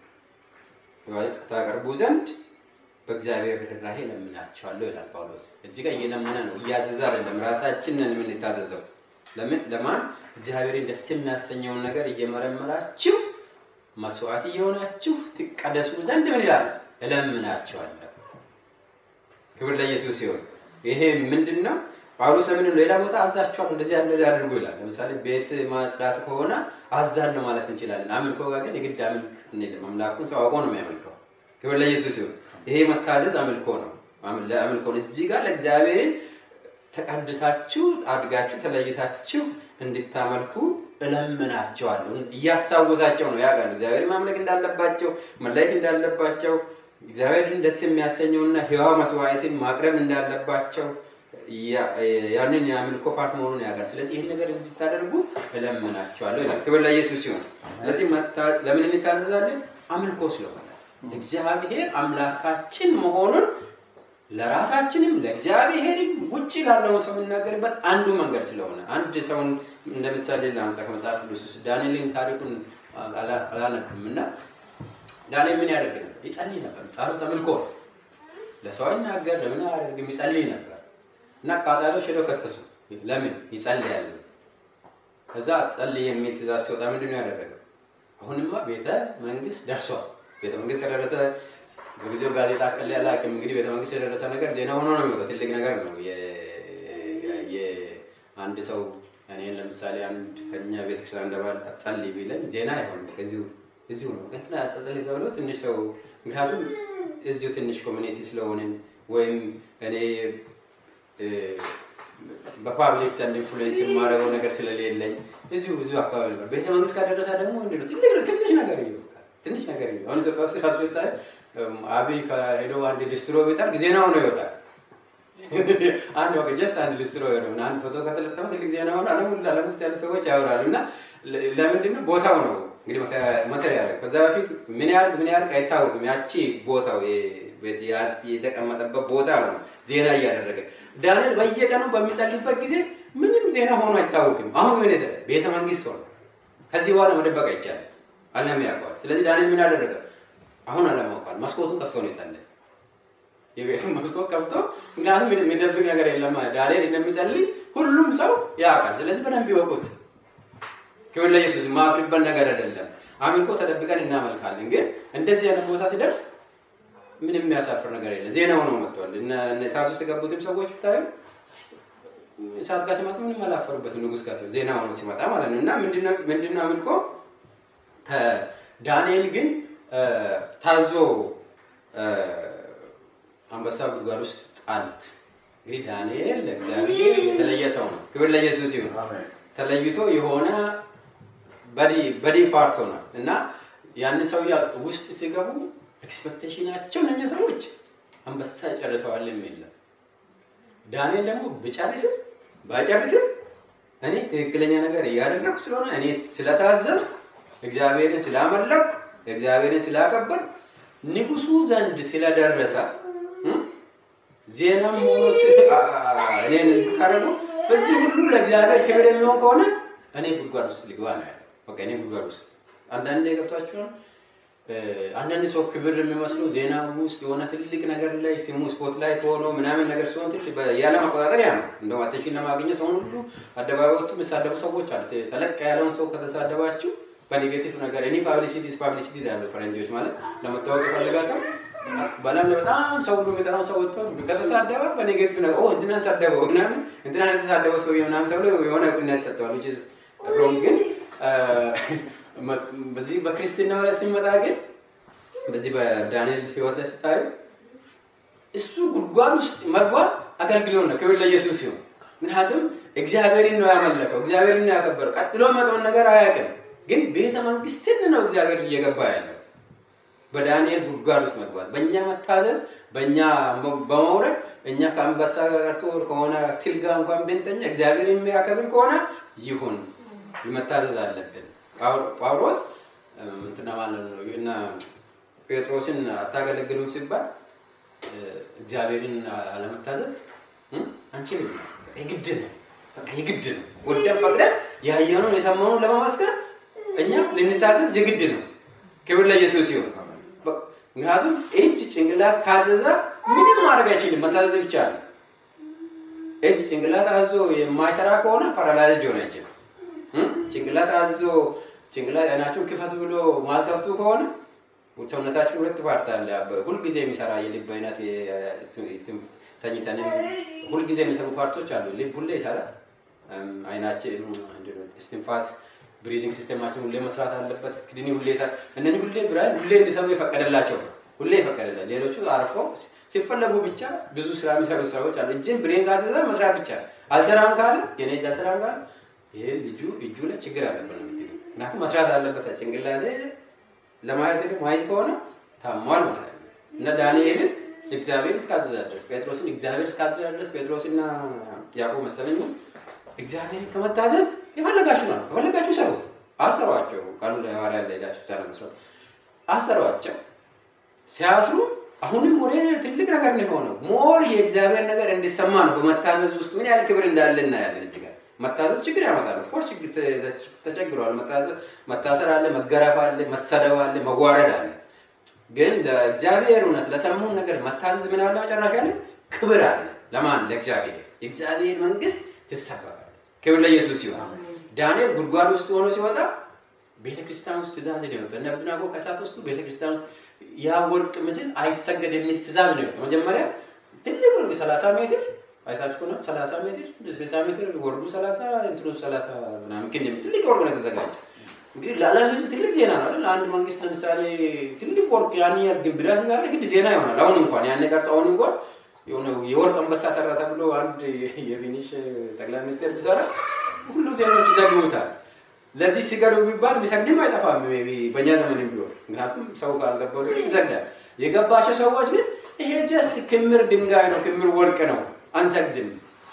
ታቀርቡ ዘንድ በእግዚአብሔር ርኅራኄ እለምናቸዋለሁ ይላል ጳውሎስ። እዚህ ጋር እየለመነ ነው፣ እያዘዘ አይደለም። ራሳችንን የምንታዘዘው ለምን ለማን? እግዚአብሔርን ደስ የሚያሰኘውን ነገር እየመረመራችሁ መስዋዕት እየሆናችሁ ትቀደሱ ዘንድ ምን ይላል? እለምናቸዋለሁ። ክብር ለኢየሱስ ሲሆን ይሄ ምንድን ነው? ጳውሎስ ለምን ሌላ ቦታ አዛቸዋለሁ እንደዚህ እንደዚህ አድርጎ ይላል። ለምሳሌ ቤት ማጽዳት ከሆነ አዛለሁ ማለት እንችላለን። አምልኮ ጋር ግን የግድ አምልክ እንልም። አምላኩን ሰው አውቆ ነው የሚያመልከው። ክብር ለኢየሱስ ሲሆን ይሄ መታዘዝ አምልኮ ነው። ለአምልኮ ነው። እዚህ ጋር ለእግዚአብሔርን ተቀድሳችሁ አድጋችሁ ተለይታችሁ እንድታመልኩ እለምናቸዋለሁ። እያስታወሳቸው ነው ያውቃሉ። እግዚአብሔር ማምለክ እንዳለባቸው መለየት እንዳለባቸው እግዚአብሔርን ደስ የሚያሰኘውና ሕያው መስዋዕትን ማቅረብ እንዳለባቸው ያንን የአምልኮ ፓርት መሆኑን ያውቃል። ስለዚህ ይህን ነገር እንድታደርጉ እለምናቸዋለሁ ይላል። ክብር ለኢየሱስ ሲሆን ስለዚህ ለምን እንታዘዛለን? አምልኮ ስለሆነ እግዚአብሔር አምላካችን መሆኑን ለራሳችንም ለእግዚአብሔርም ውጭ ላለው ሰው የምናገርበት አንዱ መንገድ ስለሆነ አንድ ሰውን እንደ ምሳሌ ላምጣ ከመጽሐፍ ቅዱስ ውስጥ ዳንኤልን ታሪኩን አላነብም እና ዳንኤል ምን ያደርግ ነበር? ይጸልይ ነበር። ጸሎት አምልኮ ለሰው አይናገር፣ ለምን አያደርግም? ይጸልይ ነበር እና አቃጣሪዎች ሄደው ከሰሱ። ለምን ይጸልያል? ከዛ ጸልይ የሚል ትእዛዝ ሲወጣ ምንድን ነው ያደረገው? አሁንማ ቤተ መንግስት ደርሷል። ቤተ መንግስት ከደረሰ በጊዜው ጋዜጣ ቀል ያለ አቅም እንግዲህ ቤተ መንግስት የደረሰ ነገር ዜና ሆኖ ነው የሚወጣው። ትልቅ ነገር ነው። አንድ ሰው እኔን ለምሳሌ አንድ ከኛ ቤተክርስቲያን እንደባል ጸልይ ቢለኝ ዜና አይሆንም። ከዚሁ እዚሁ ነው እንትና ጸልይ ተብሎ ትንሽ ሰው ምክንያቱም እዚሁ ትንሽ ኮሚኒቲ ስለሆንን ወይም እኔ በፓብሊክ ዘንድ ኢንፍሉዌንስ የማደርገው ነገር ስለሌለኝ እዚሁ እዚሁ አካባቢ ነበር። ቤተ መንግስት ካደረሰ ደግሞ እንዲ ትልቅ ትንሽ ነገር ይወቃል። ትንሽ ነገር ይወቃል። አሁን ኢትዮጵያ ውስጥ ራሱ ይታይ አብይ ከሄዶ አንድ ሊስትሮ ቢጠርግ ዜና ሆኖ ይወጣል። አንድ ወቅ ጀስት አንድ ሊስትሮ ሄዶ አንድ ፎቶ ከተለጠፈ ትልቅ ዜና ሆኖ ዓለም ሁሉ ዓለም ውስጥ ያሉ ሰዎች ያወራሉ። እና ለምንድን ነው ቦታው ነው እንግዲህ መተር ያደረግ ከዛ በፊት ምን ያህል ምን ያህል አይታወቅም። ያቺ ቦታው የተቀመጠበት ቦታ ነው ዜና እያደረገ ዳንኤል በየቀኑ በሚጸልይበት ጊዜ ምንም ዜና ሆኖ አይታወቅም። አሁን ምን የተለ ቤተ መንግስት ሆነ። ከዚህ በኋላ መደበቅ አይቻልም። ዓለም ያውቀዋል። ስለዚህ ዳንኤል ምን አደረገ? አሁን ዓለም ያውቀዋል። መስኮቱን ከፍቶ ነው የጸለየ። የቤቱን መስኮት ከፍቶ ምክንያቱም የሚደብቅ ነገር የለም። ዳንኤል እንደሚጸልይ ሁሉም ሰው ያውቃል። ስለዚህ በደንብ ይወቁት። ክብር ለኢየሱስ። ማፍሪበት ነገር አይደለም። አምልኮ ተደብቀን እናመልካለን። ግን እንደዚህ አይነት ቦታ ሲደርስ ምንም የሚያሳፍር ነገር የለም። ዜና ሆኖ መጥተዋል። እሳት ውስጥ የገቡትም ሰዎች ብታዩ እሳት ጋር ሲመጡ ምንም አላፈሩበትም። ንጉስ ጋር ዜና ሆኖ ሲመጣ ማለት ነው። እና ምንድነው አምልኮ? ዳንኤል ግን ታዞ አንበሳ ጉድጓድ ውስጥ ጣሉት። እንግዲህ ዳንኤል ለእግዚአብሔር የተለየ ሰው ነው። ክብር ለኢየሱስ ይሁን። ተለይቶ የሆነ በዲ ፓርት ሆኗል እና ያንን ሰው ውስጥ ሲገቡ ኤክስፔክቴሽናቸው እነኛ ሰዎች አንበሳ ጨርሰዋል የሚል ዳንኤል ደግሞ ብጨርስም ባይጨርስም እኔ ትክክለኛ ነገር እያደረግኩ ስለሆነ እኔ ስለታዘዝኩ እግዚአብሔርን ስላመለኩ እግዚአብሔርን ስላከበር ንጉሱ ዘንድ ስለደረሰ ዜናም ሆኖ እኔን ካረጉ በዚህ ሁሉ ለእግዚአብሔር ክብር የሚሆን ከሆነ እኔ ጉድጓድ ውስጥ ልግባ ነው ያለው። በቃ እኔ ጉድጓድ ውስጥ አንዳንዴ ገብቷችኋል። አንዳንድ ሰው ክብር የሚመስለው ዜና ውስጥ የሆነ ትልቅ ነገር ላይ ስሙ ስፖት ላይ ሆኖ ምናምን ነገር ሲሆን ትንሽ ያለ መቆጣጠር ያ ነው። እንደው አቴንሽን ለማግኘት ሰውን ሁሉ አደባባይ ወጥቶ የሚሳደቡ ሰዎች አሉ። ተለቅ ያለውን ሰው ከተሳደባችሁ በኔጌቲቭ ነገር እኔ ፓብሊሲቲ ፓብሊሲቲ ያለው ፈረንጆች ማለት ለመታወቅ የፈለጋ ሰው በላም በጣም ሰው ሁሉ የሚጠራው ሰው ወጥቶ ከተሳደበ በኔጌቲቭ ነገር ኦ እንትናን ሳደበው ምናምን እንትና የተሳደበው ሰው ምናምን ተብሎ የሆነ እውቅና ይሰጠዋል። ዊች ኢዝ ሮንግ ግን በዚህ በክርስትና ላይ ሲመጣ ግን በዚህ በዳንኤል ህይወት ላይ ስታዩት እሱ ጉድጓድ ውስጥ መግባት አገልግሎት ነው። ክብር ለኢየሱስ ሲሆን ምክንያቱም እግዚአብሔርን ነው ያመለከው፣ እግዚአብሔርን ነው ያከበረው። ቀጥሎ መጠውን ነገር አያውቅም። ግን ቤተ መንግስትን ነው እግዚአብሔር እየገባ ያለው። በዳንኤል ጉድጓድ ውስጥ መግባት በእኛ መታዘዝ፣ በእኛ በመውረድ እኛ ከአንበሳ ቀርቶ ከሆነ ትል ጋር እንኳን ብንተኛ እግዚአብሔር የሚያከብር ከሆነ ይሁን መታዘዝ አለብን። ጳውሎስ እንትና ማለት ነው እና ጴጥሮስን አታገለግሉም ሲባል እግዚአብሔርን አለመታዘዝ አንችልም፣ የግድ ነው፣ በቃ የግድ ነው። ወደን ፈቅደን ያየነውን የሰማነውን ለመመስከር እኛ ልንታዘዝ የግድ ነው። ክብር ለኢየሱስ ሲሆን ምክንያቱም እጅ ጭንቅላት ካዘዘ ምንም ማድረግ አይችልም፣ መታዘዝ ብቻ ነው። እጅ ጭንቅላት አዞ የማይሰራ ከሆነ ፓራላይዝ ሊሆን አይችልም። ጭንቅላት አዞ ጭንቅላት አይናችሁን ክፈቱ ብሎ ማልከፍቱ ከሆነ ሰውነታችን ሁለት ፓርት አለ። ሁልጊዜ የሚሰራ የልብ አይነት ተኝተንም ሁልጊዜ የሚሰሩ ፓርቶች አሉ። ልብ ሁሌ ይሰራል። አይናችን እስትንፋስ ብሪዚንግ ሲስተማችን ሁሌ መስራት አለበት። ክድኒ ሁሌ ይሰራል። እነዚህ ሁሌ ብራን ሁሌ እንዲሰሩ የፈቀደላቸው ሁሌ የፈቀደላቸው ሌሎቹ አርፎ ሲፈለጉ ብቻ ብዙ ስራ የሚሰሩ ሰዎች አሉ። እጅን ብሬን ካዘዘ መስራት ብቻ አልሰራም ካለ የኔ እጅ አልሰራም ካለ ይሄ ልጁ እጁ ላይ ችግር አለበት ነው የምትሉ። ምክንያቱም መስራት አለበት ጭንቅላቴ ለማየት ሄዶ ማየት ከሆነ ታሟል ማለት ነው። እና ዳንኤልን እግዚአብሔር እስካዘዘ ድረስ ጴጥሮስን እግዚአብሔር እስካዘዘ ድረስ ጴጥሮስና ያዕቆብ መሰለኝ እግዚአብሔርን ከመታዘዝ የፈለጋችሁ ነው የፈለጋችሁ ሰሩ አሰሯቸው። ቃሉ ለሐዋርያ ላይ ሄዳችሁ ስታነቡ አሰሯቸው። ሲያስሩ አሁንም ወደ ትልቅ ነገር ነው የሆነው። ሞር የእግዚአብሔር ነገር እንዲሰማ ነው። በመታዘዝ ውስጥ ምን ያህል ክብር እንዳለ እናያለን እዚህ ጋር መታዘዝ ችግር ያመጣል። ኦፍኮርስ ተቸግረዋል። መታሰር አለ፣ መገረፍ አለ፣ መሰደብ አለ፣ መጓረድ አለ። ግን ለእግዚአብሔር እውነት ለሰሙን ነገር መታዘዝ ምን አለ? መጨረሻ ላይ ክብር አለ። ለማን? ለእግዚአብሔር። የእግዚአብሔር መንግስት ትሰበካለች። ክብር ለኢየሱስ ሲሆን ዳንኤል ጉድጓድ ውስጥ ሆኖ ሲወጣ ቤተክርስቲያን ውስጥ ትእዛዝ ነው የወጣው። እነ አብደናጎ ከእሳት ውስጡ ቤተክርስቲያን ውስጥ ያ ወርቅ ምስል አይሰገድ የሚል ትእዛዝ ነው የወጣው። መጀመሪያ ትልቅ ወርቅ ሰላሳ ሜትር አይታችሁ ከሆነ 30 ሜትር 60 ሜትር ወርዱ 30 እንትኑ 30 ምናምን ግን ትልቅ ወርቅ ነው የተዘጋጀ። እንግዲህ ለዓለም ህዝብ ትልቅ ዜና ነው አይደል? አንድ መንግስት ለምሳሌ ትልቅ ወርቅ ያን ያህል ግንብ ዳር ዛሬ ግድ ዜና ይሆናል። አሁን እንኳን ያን ቀርቶ አሁን እንኳን የሆነ የወርቅ አንበሳ ሰራ ተብሎ አንድ የፊኒሽ ጠቅላይ ሚኒስቴር ቢሰራ ሁሉ ዜናዎች ይዘግቡታል። ለዚህ ሲገዱ ቢባል የሚሰግድም አይጠፋም በእኛ ዘመንም ቢሆን ምክንያቱም ሰው ካልገባው ይሰግዳል። የገባቸው ሰዎች ግን ይሄ ጀስት ክምር ድንጋይ ነው፣ ክምር ወርቅ ነው አንሰግድም፣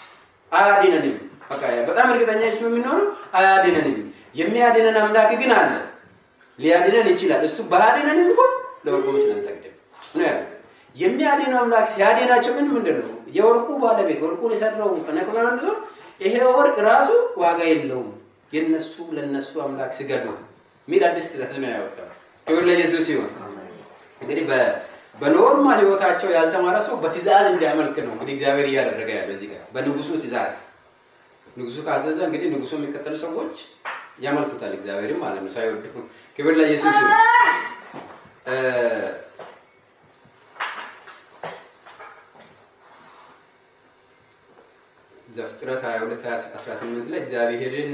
አያድነንም። በቃ በጣም እርግጠኛ የምንሆነው አያድነንም። የሚያድነን አምላክ ግን አለ፣ ሊያድነን ይችላል። እሱ ባያድነንም እንኳን ለወርቁ ምስል አንሰግድም ነው ያለው። የሚያድነው አምላክ ሲያድናቸው ግን ምንድን ነው የወርቁ ባለቤት ወርቁን የሰራው ነቅሎ አንድ ይሄ ወርቅ ራሱ ዋጋ የለውም፣ የነሱ ለነሱ አምላክ ስገዱ ሚል አዲስ ትእዛዝ ነው ያወጣው። ክብር ለኢየሱስ ሲሆን እንግዲህ በኖርማል ህይወታቸው ያልተማረ ሰው በትእዛዝ እንዲያመልክ ነው እንግዲህ እግዚአብሔር እያደረገ ያለው እዚህ ጋር በንጉሱ ትእዛዝ። ንጉሱ ካዘዘ እንግዲህ ንጉሱ የሚከተሉ ሰዎች ያመልኩታል እግዚአብሔርም ማለት ነው ሳይወዱ። ክብር ለኢየሱስ ይሁን። ዘፍጥረት 22 18 ላይ እግዚአብሔርን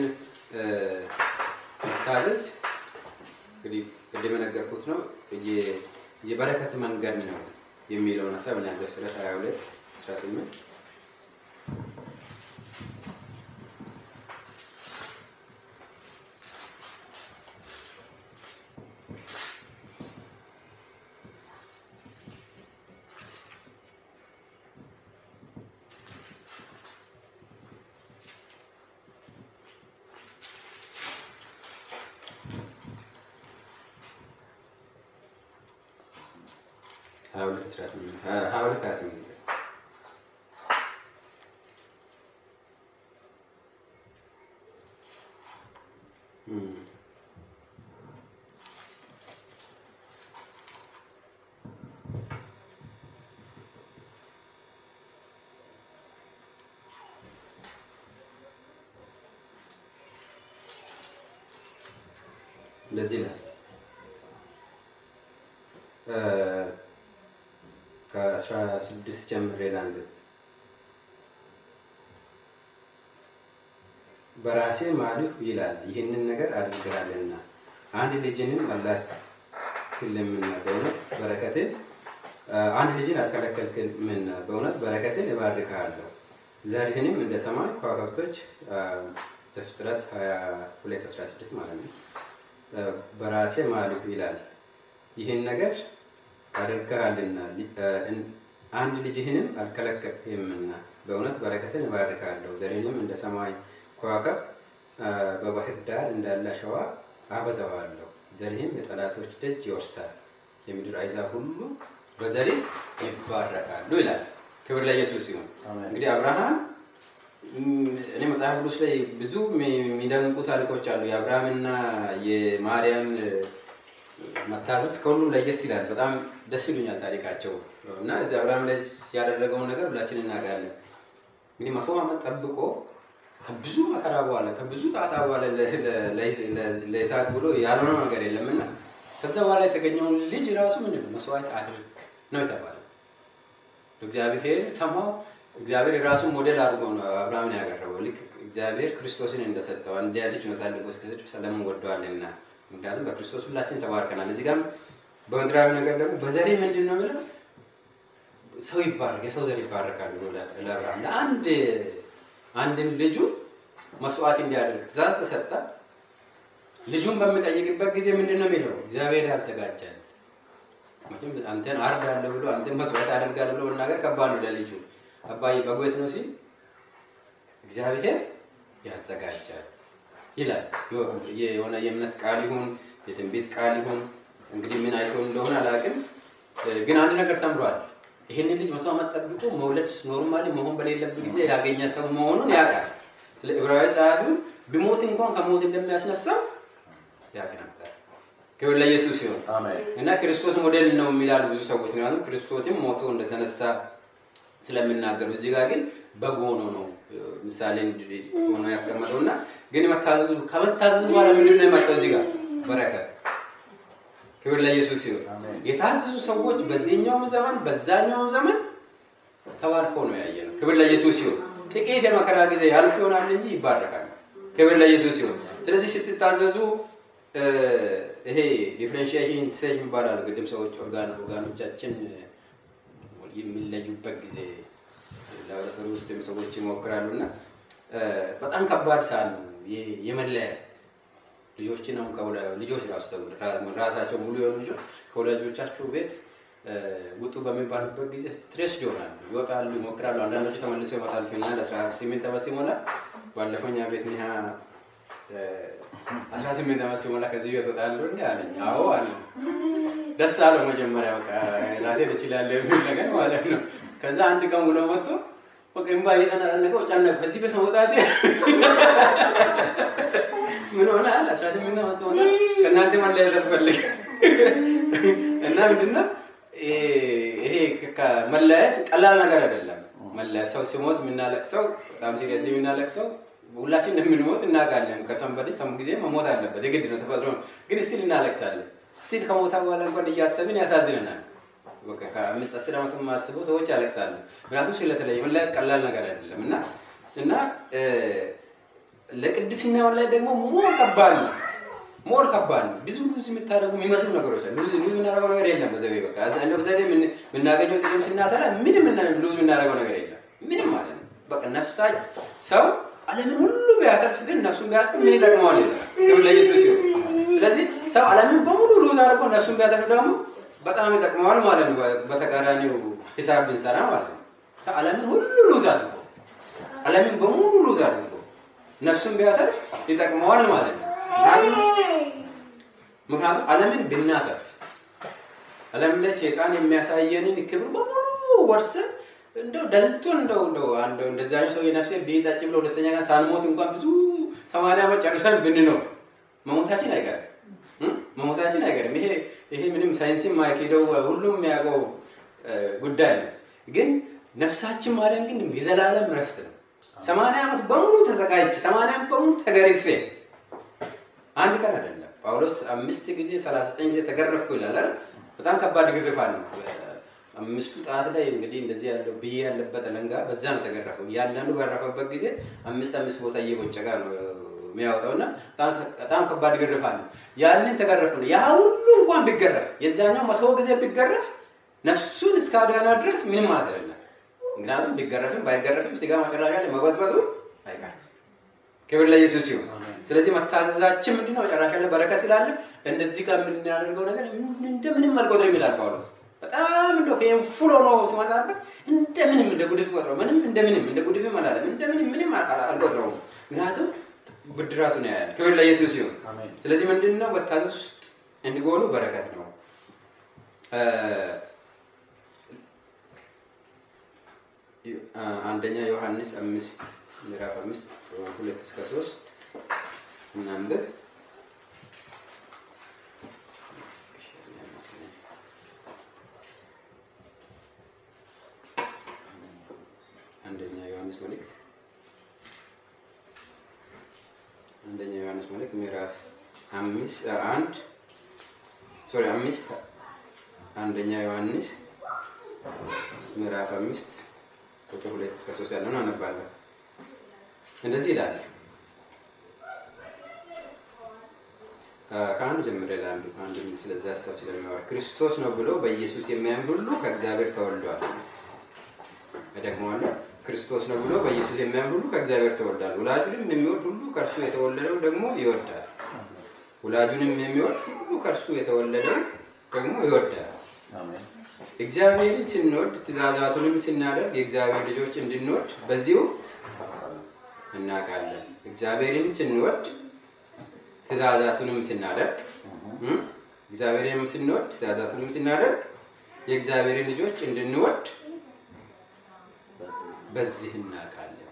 መታዘዝ እንግዲህ ቅድም የነገርኩት ነው የበረከት መንገድ ነው የሚለውን ሀሳብ እና ዘፍጥረት 22 18 ቁጥር ሀያ ሁለት አስራ ስምንት ሀያ ሁለት ሀያ ስምንት ላይ እም። እንደዚህ ይላል እ ከአስራ ስድስት ጀምሬ ላንብብ። በራሴ ማልሁ ይላል ይህንን ነገር አድርገሃልና አንድ ልጅንም አላክልምና በእውነት በረከትን አንድ ልጅን አልከለከልክምና በእውነት በረከትን እባርክሃለሁ ዘርህንም እንደ ሰማይ ከዋክብቶች ዘፍጥረት 22 16 ማለት ነው። በራሴ ማልሁ ይላል ይህን ነገር አድርገሃልና አንድ ልጅህንም አልከለከልህምና በእውነት በረከትን እባርካለሁ ዘሬንም እንደ ሰማይ ከዋክብት በባህር ዳር እንዳለ አሸዋ አበዛዋለሁ ዘርህም የጠላቶች ደጅ ይወርሳል የምድር አሕዛብ ሁሉ በዘሬ ይባረካሉ ይላል። ክብር ለኢየሱስ ሲሆን እንግዲህ አብርሃም እኔ መጽሐፍ ቅዱስ ላይ ብዙ የሚደንቁ ታሪኮች አሉ። የአብርሃምና የማርያም መታዘዝ ከሁሉም ለየት ይላል። በጣም ደስ ይሉኛል ታሪካቸው እና እዚህ አብርሃም ላይ ያደረገውን ነገር ሁላችን እናውቃለን። እንግዲህ መቶ ዓመት ጠብቆ ከብዙ መከራ በኋላ ከብዙ ጣጣ በኋላ ለይስሐቅ ብሎ ያልሆነው ነገር የለም እና ከዛ በኋላ የተገኘውን ልጅ ራሱ ምንድን ነው መስዋዕት አድርግ ነው የተባለው። እግዚአብሔር ሰማው። እግዚአብሔር የራሱን ሞዴል አድርጎ ነው አብርሃምን ያቀረበው። ልክ እግዚአብሔር ክርስቶስን እንደሰጠው አንድያ ልጅ መሳልቆ እስከስድ ስለምን ወደዋልና ምክንያቱም በክርስቶስ ሁላችን ተባርከናል። እዚህ ጋርም በምድራዊ ነገር ደግሞ በዘሬ ምንድን ነው የምለው ሰው ይባረክ የሰው ዘር ይባረካል ብሎ ለአብርሃም ለአንድ አንድን ልጁ መስዋዕት እንዲያደርግ ትእዛዝ ተሰጠ። ልጁን በሚጠይቅበት ጊዜ ምንድን ነው የሚለው እግዚአብሔር ያዘጋጃል። መቼም አንተን አርዳለሁ ብሎ አንተን መስዋዕት አደርጋለሁ ብሎ መናገር ከባድ ነው ለልጁ። አባዬ በጎ የት ነው ሲል እግዚአብሔር ያዘጋጃል ይላል። የሆነ የእምነት ቃል ይሁን የትንቢት ቃል ይሁን እንግዲህ ምን አይቶ እንደሆነ አላውቅም፣ ግን አንድ ነገር ተምሯል። ይህንን ልጅ መቶ ዓመት ጠብቆ መውለድ ኖርማሊ መሆን በሌለበት ጊዜ ያገኘ ሰው መሆኑን ያውቃል። ስለ ዕብራዊ ጸሐፊው ቢሞት እንኳን ከሞት እንደሚያስነሳው ያውቅ ነበር። ክብር ለኢየሱስ ሲሆን እና ክርስቶስ ሞዴል ነው የሚላሉ ብዙ ሰዎች። ምክንያቱም ክርስቶስም ሞቶ እንደተነሳ ስለሚናገሩ እዚህ ጋር ግን በግ ሆኖ ነው ምሳሌ ሆኖ ያስቀመጠው እና ግን መታዘዙ ከመታዘዙ በኋላ ምንድን ነው የመጣው እዚህ ጋር በረከት ክብር ለኢየሱስ ሲሆን የታዘዙ ሰዎች በዚህኛውም ዘመን በዛኛውም ዘመን ተባርከው ነው ያየ ነው። ክብር ለኢየሱስ ሲሆን ጥቂት የመከራ ጊዜ ያልፍ ይሆናል እንጂ ይባረካል። ክብር ለኢየሱስ ሲሆን ስለዚህ ስትታዘዙ ይሄ ዲፍሬንሺዬሽን ትሰኝ ይባላል። ግድም ሰዎች ኦርጋን ኦርጋኖቻችን የሚለዩበት ጊዜ ላቦራቶሪ ውስጥ ሰዎች ይሞክራሉ እና በጣም ከባድ ሰዓት ነው የመለያየት ልጆችን አሁን ልጆች ራሱ ራሳቸው ሙሉ የሆኑ ልጆች ከወላጆቻቸው ቤት ውጡ በሚባሉበት ጊዜ ስትሬስ ይሆናሉ። ይወጣሉ፣ ይሞክራሉ። አንዳንዶቹ ተመልሰው ይመጣሉ። ፊንላንድ አስራ ስምንት ዓመት ሲሞላ ባለፈው እኛ ቤት ኒሃ አስራ ስምንት ዓመት ሲሞላ ከዚህ ቤት ወጣለሁ እንዲ አለኝ። አዎ አለ። ደስ አለው መጀመሪያ በቃ ራሴን እችላለሁ የሚል ነገር ማለት ነው። ከዛ አንድ ቀን ውሎ መጥቶ በቃ እምባ እየተናነቀው ጨነቀው ከዚህ ቤት መውጣቴ ምን ሆነ አለ አስራ ስምንት ዓመት ሲሞላ ከእናንተ መለየት አልፈልግም እና ምንድነው ይሄ መለያየት ቀላል ነገር አይደለም። መለያየት ሰው ሲሞት የምናለቅሰው በጣም ሲሪየስሊ የምናለቅሰው ሁላችን እንደምንሞት እናውቃለን። ከሰንበዴ ሰም ጊዜ መሞት አለበት የግድ ነው፣ ተፈጥሮ ነው። ግን ስቲል እናለቅሳለን። ስቲል ከሞታ በኋላ እንኳን እያሰብን ያሳዝነናል። ከአምስት አስር ዓመት የማስበው ሰዎች ያለቅሳሉ። ምክንያቱም ስለተለየ መለያየት ቀላል ነገር አይደለም እና እና ለቅድስና ላይ ደግሞ ሞር ከባድ ነው ሞር ከባድ ነው። ብዙ ሉዝ የምታደርጉ የሚመስሉ ነገሮች አሉ። ሉዝ ሉዝ የምናደርገው ነገር የለም። በዘዴ በቃ እንደው በዘዴ የምናገኘው ጥቅም ስናሰላ ምንም ሉዝ የምናደርገው ነገር የለም። ምንም ማለት ነው። በቃ ነፍሳ ሰው ዓለምን ሁሉ ቢያተርፍ ግን ነፍሱን ቢያተርፍ ምን ይጠቅመዋል? ይላል ክብር ለኢየሱስ ይሁን። ስለዚህ ሰው ዓለምን በሙሉ ሉዝ አድርጎ ነፍሱን ቢያተርፍ ደግሞ በጣም ይጠቅመዋል ማለት ነው። በተቃራኒው ሂሳብ ብንሰራ ማለት ነው። ሰው ዓለምን ሁሉ ሉዝ አድርጎ ዓለምን በሙሉ ሉዝ አድርጎ ነፍሱን ቢያተርፍ ይጠቅመዋል ማለት ነው። ምክንያቱም ዓለምን ብናተርፍ ዓለም ላይ ሴጣን የሚያሳየንን ክብር በሙሉ ወርሰን እንደው ደልቶን እንደው እንደው አንድ እንደዚያ ሰው የነፍሴ ቤታጭ ብሎ ሁለተኛ ቀን ሳንሞት እንኳን ብዙ ሰማንያ ዓመት ጨርሰን ብንኖር መሞታችን አይቀርም እ? መሞታችን አይቀርም። ይሄ ይሄ ምንም ሳይንስም ማይኬደው ሁሉም የሚያውቀው እ፣ ጉዳይ ነው። ግን ነፍሳችን ማዳን ግን የዘላለም ረፍት ነው። ሰማንያ ዓመት በሙሉ ተዘጋጅቼ ሰማንያ ዓመት በሙሉ ተገርፌ አንድ ቀን አይደለም። ጳውሎስ አምስት ጊዜ ሰላሳ ዘጠኝ ጊዜ ተገረፍኩ ይላል አይደል? በጣም ከባድ ግርፋት ነው። አምስቱ ጣት ላይ እንግዲህ እንደዚህ ያለው ብዬ ያለበት አለንጋ በዛ ነው ተገረፈው። እያንዳንዱ ባረፈበት ጊዜ አምስት አምስት ቦታ እየቦጨቀ ነው የሚያወጣው እና በጣም- በጣም ከባድ ግርፋት ነው። ያንን ተገረፍ ነው። ያ ሁሉ እንኳን ቢገረፍ የዛኛው መቶ ጊዜ ቢገረፍ ነፍሱን እስከ አዳና ድረስ ምንም ማለት አይደለም። ምክንያቱም ቢገረፍም ባይገረፍም ስጋ መጨረሻ ላይ መበዝበዙ አይቀርም። ክብር ለኢየሱስ ይሁን። ስለዚህ መታዘዛችን ምንድነው? መጨረሻ ላይ በረከት ስላለ እንደዚህ ጋር የምናደርገው ነገር እንደምንም አልቆጥርም ይላል ጳውሎስ። በጣም እንደ ፔንፉል ሆኖ ሲመጣበት እንደምንም እንደ ጉድፍ ቆጥረው ምንም እንደምንም እንደ ጉድፍም አላለም እንደምንም ምንም አልቆጥረውም። ምክንያቱም ብድራቱ ነው ያለ። ክብር ለኢየሱስ ይሁን። አሜን። ስለዚህ ምንድን ነው መታዘዝ ውስጥ እንዲጎሉ በረከት ነው። እ፣ አንደኛ ዮሐንስ አምስት ምዕራፍ አምስት ሁለት እስከ ሶስት እናንብብ። አንደኛ ዮሐንስ መልእክት አንደኛ ዮሐንስ መልእክት ምዕራፍ አምስት አንድ ሶሪ አምስት አንደኛ ዮሐንስ ምዕራፍ አምስት ቁጥር ሁለት እስከ ሶስት ያለውን አነባለሁ። እንደዚህ ይላል። ከአንድ ጀምሬ ላንብብ። አንድ ስለዛ ሀሳብ ስለሚያወራ ክርስቶስ ነው ብሎ በኢየሱስ የሚያምን ሁሉ ከእግዚአብሔር ተወልዷል። እደግመዋለሁ። ክርስቶስ ነው ብሎ በኢየሱስ የሚያምን ሁሉ ከእግዚአብሔር ተወልዷል። ወላጁንም የሚወድ ሁሉ ከእርሱ የተወለደው ደግሞ ይወዳል። ወላጁንም የሚወድ ሁሉ ከእርሱ የተወለደው ደግሞ ይወዳል። አሜን። እግዚአብሔርን ስንወድ ትእዛዛቱንም ስናደርግ የእግዚአብሔር ልጆች እንድንወድ በዚሁ እናውቃለን። እግዚአብሔርን ስንወድ ትእዛዛቱንም ስናደርግ እም፣ እግዚአብሔርን ስንወድ ትእዛዛቱንም ስናደርግ የእግዚአብሔርን ልጆች እንድንወድ በዚህ በዚህ እናውቃለን።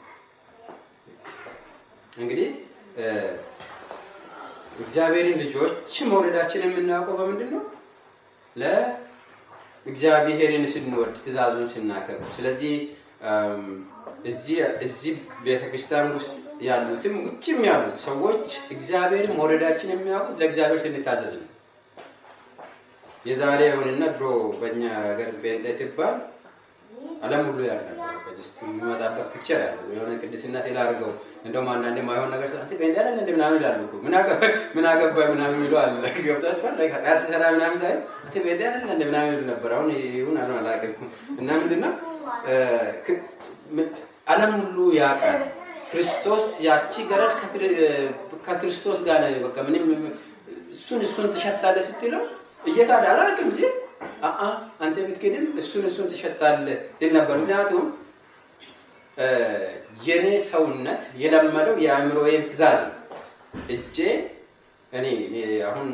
እንግዲህ እ፣ እግዚአብሔርን ልጆች መውለዳችን የምናውቀው በምንድን ነው? ለእግዚአብሔርን ስንወድ ትእዛዙን ስናከብር። ስለዚህ እም፣ እዚህ እዚህ ቤተክርስቲያን ውስጥ ያሉትም ውጭም ያሉት ሰዎች እግዚአብሔርን መውለዳችን የሚያውቁት ለእግዚአብሔር ስንታዘዝ ነው። የዛሬ አሁንና ድሮ በእኛ ሀገር ጴንጤ ሲባል ዓለም ሁሉ ያውቅ ነበር። በጅስት የሚመጣበት ፒክቸር ያለ የሆነ ቅድስና ሲል አድርገው እንደውም አንዳንዴ ማይሆን ነገር አንተ ጴንጤ አይደል እንደ ምናምን ይላሉ እኮ ምን አገባ ምን አገባኝ ምናምን ይሉ አለ ገብታችኋል። ላይ ኃጢአት ሲሰራ ምናምን ሳይ አንተ ጴንጤ አይደል እንደ ምናምን ይሉ ነበር። አሁን ይሁን አሁን አላውቅም። እና ምንድነው እ፣ ክ- ምን- ዓለም ሁሉ ያውቃል። ክርስቶስ ያቺ ገረድ ከክር- ከክርስቶስ ጋር ነው በቃ ምንም እሱን እሱን ትሸታለህ ስትለው እየካደ አላውቅም ሲል አአ አንተ ብትክድም እሱን እሱን ትሸጣለህ ይል ነበር። ምክንያቱም እ፣ የኔ ሰውነት የለመደው የአእምሮዬን ትእዛዝ ነው። እጄ እኔ እኔ አሁን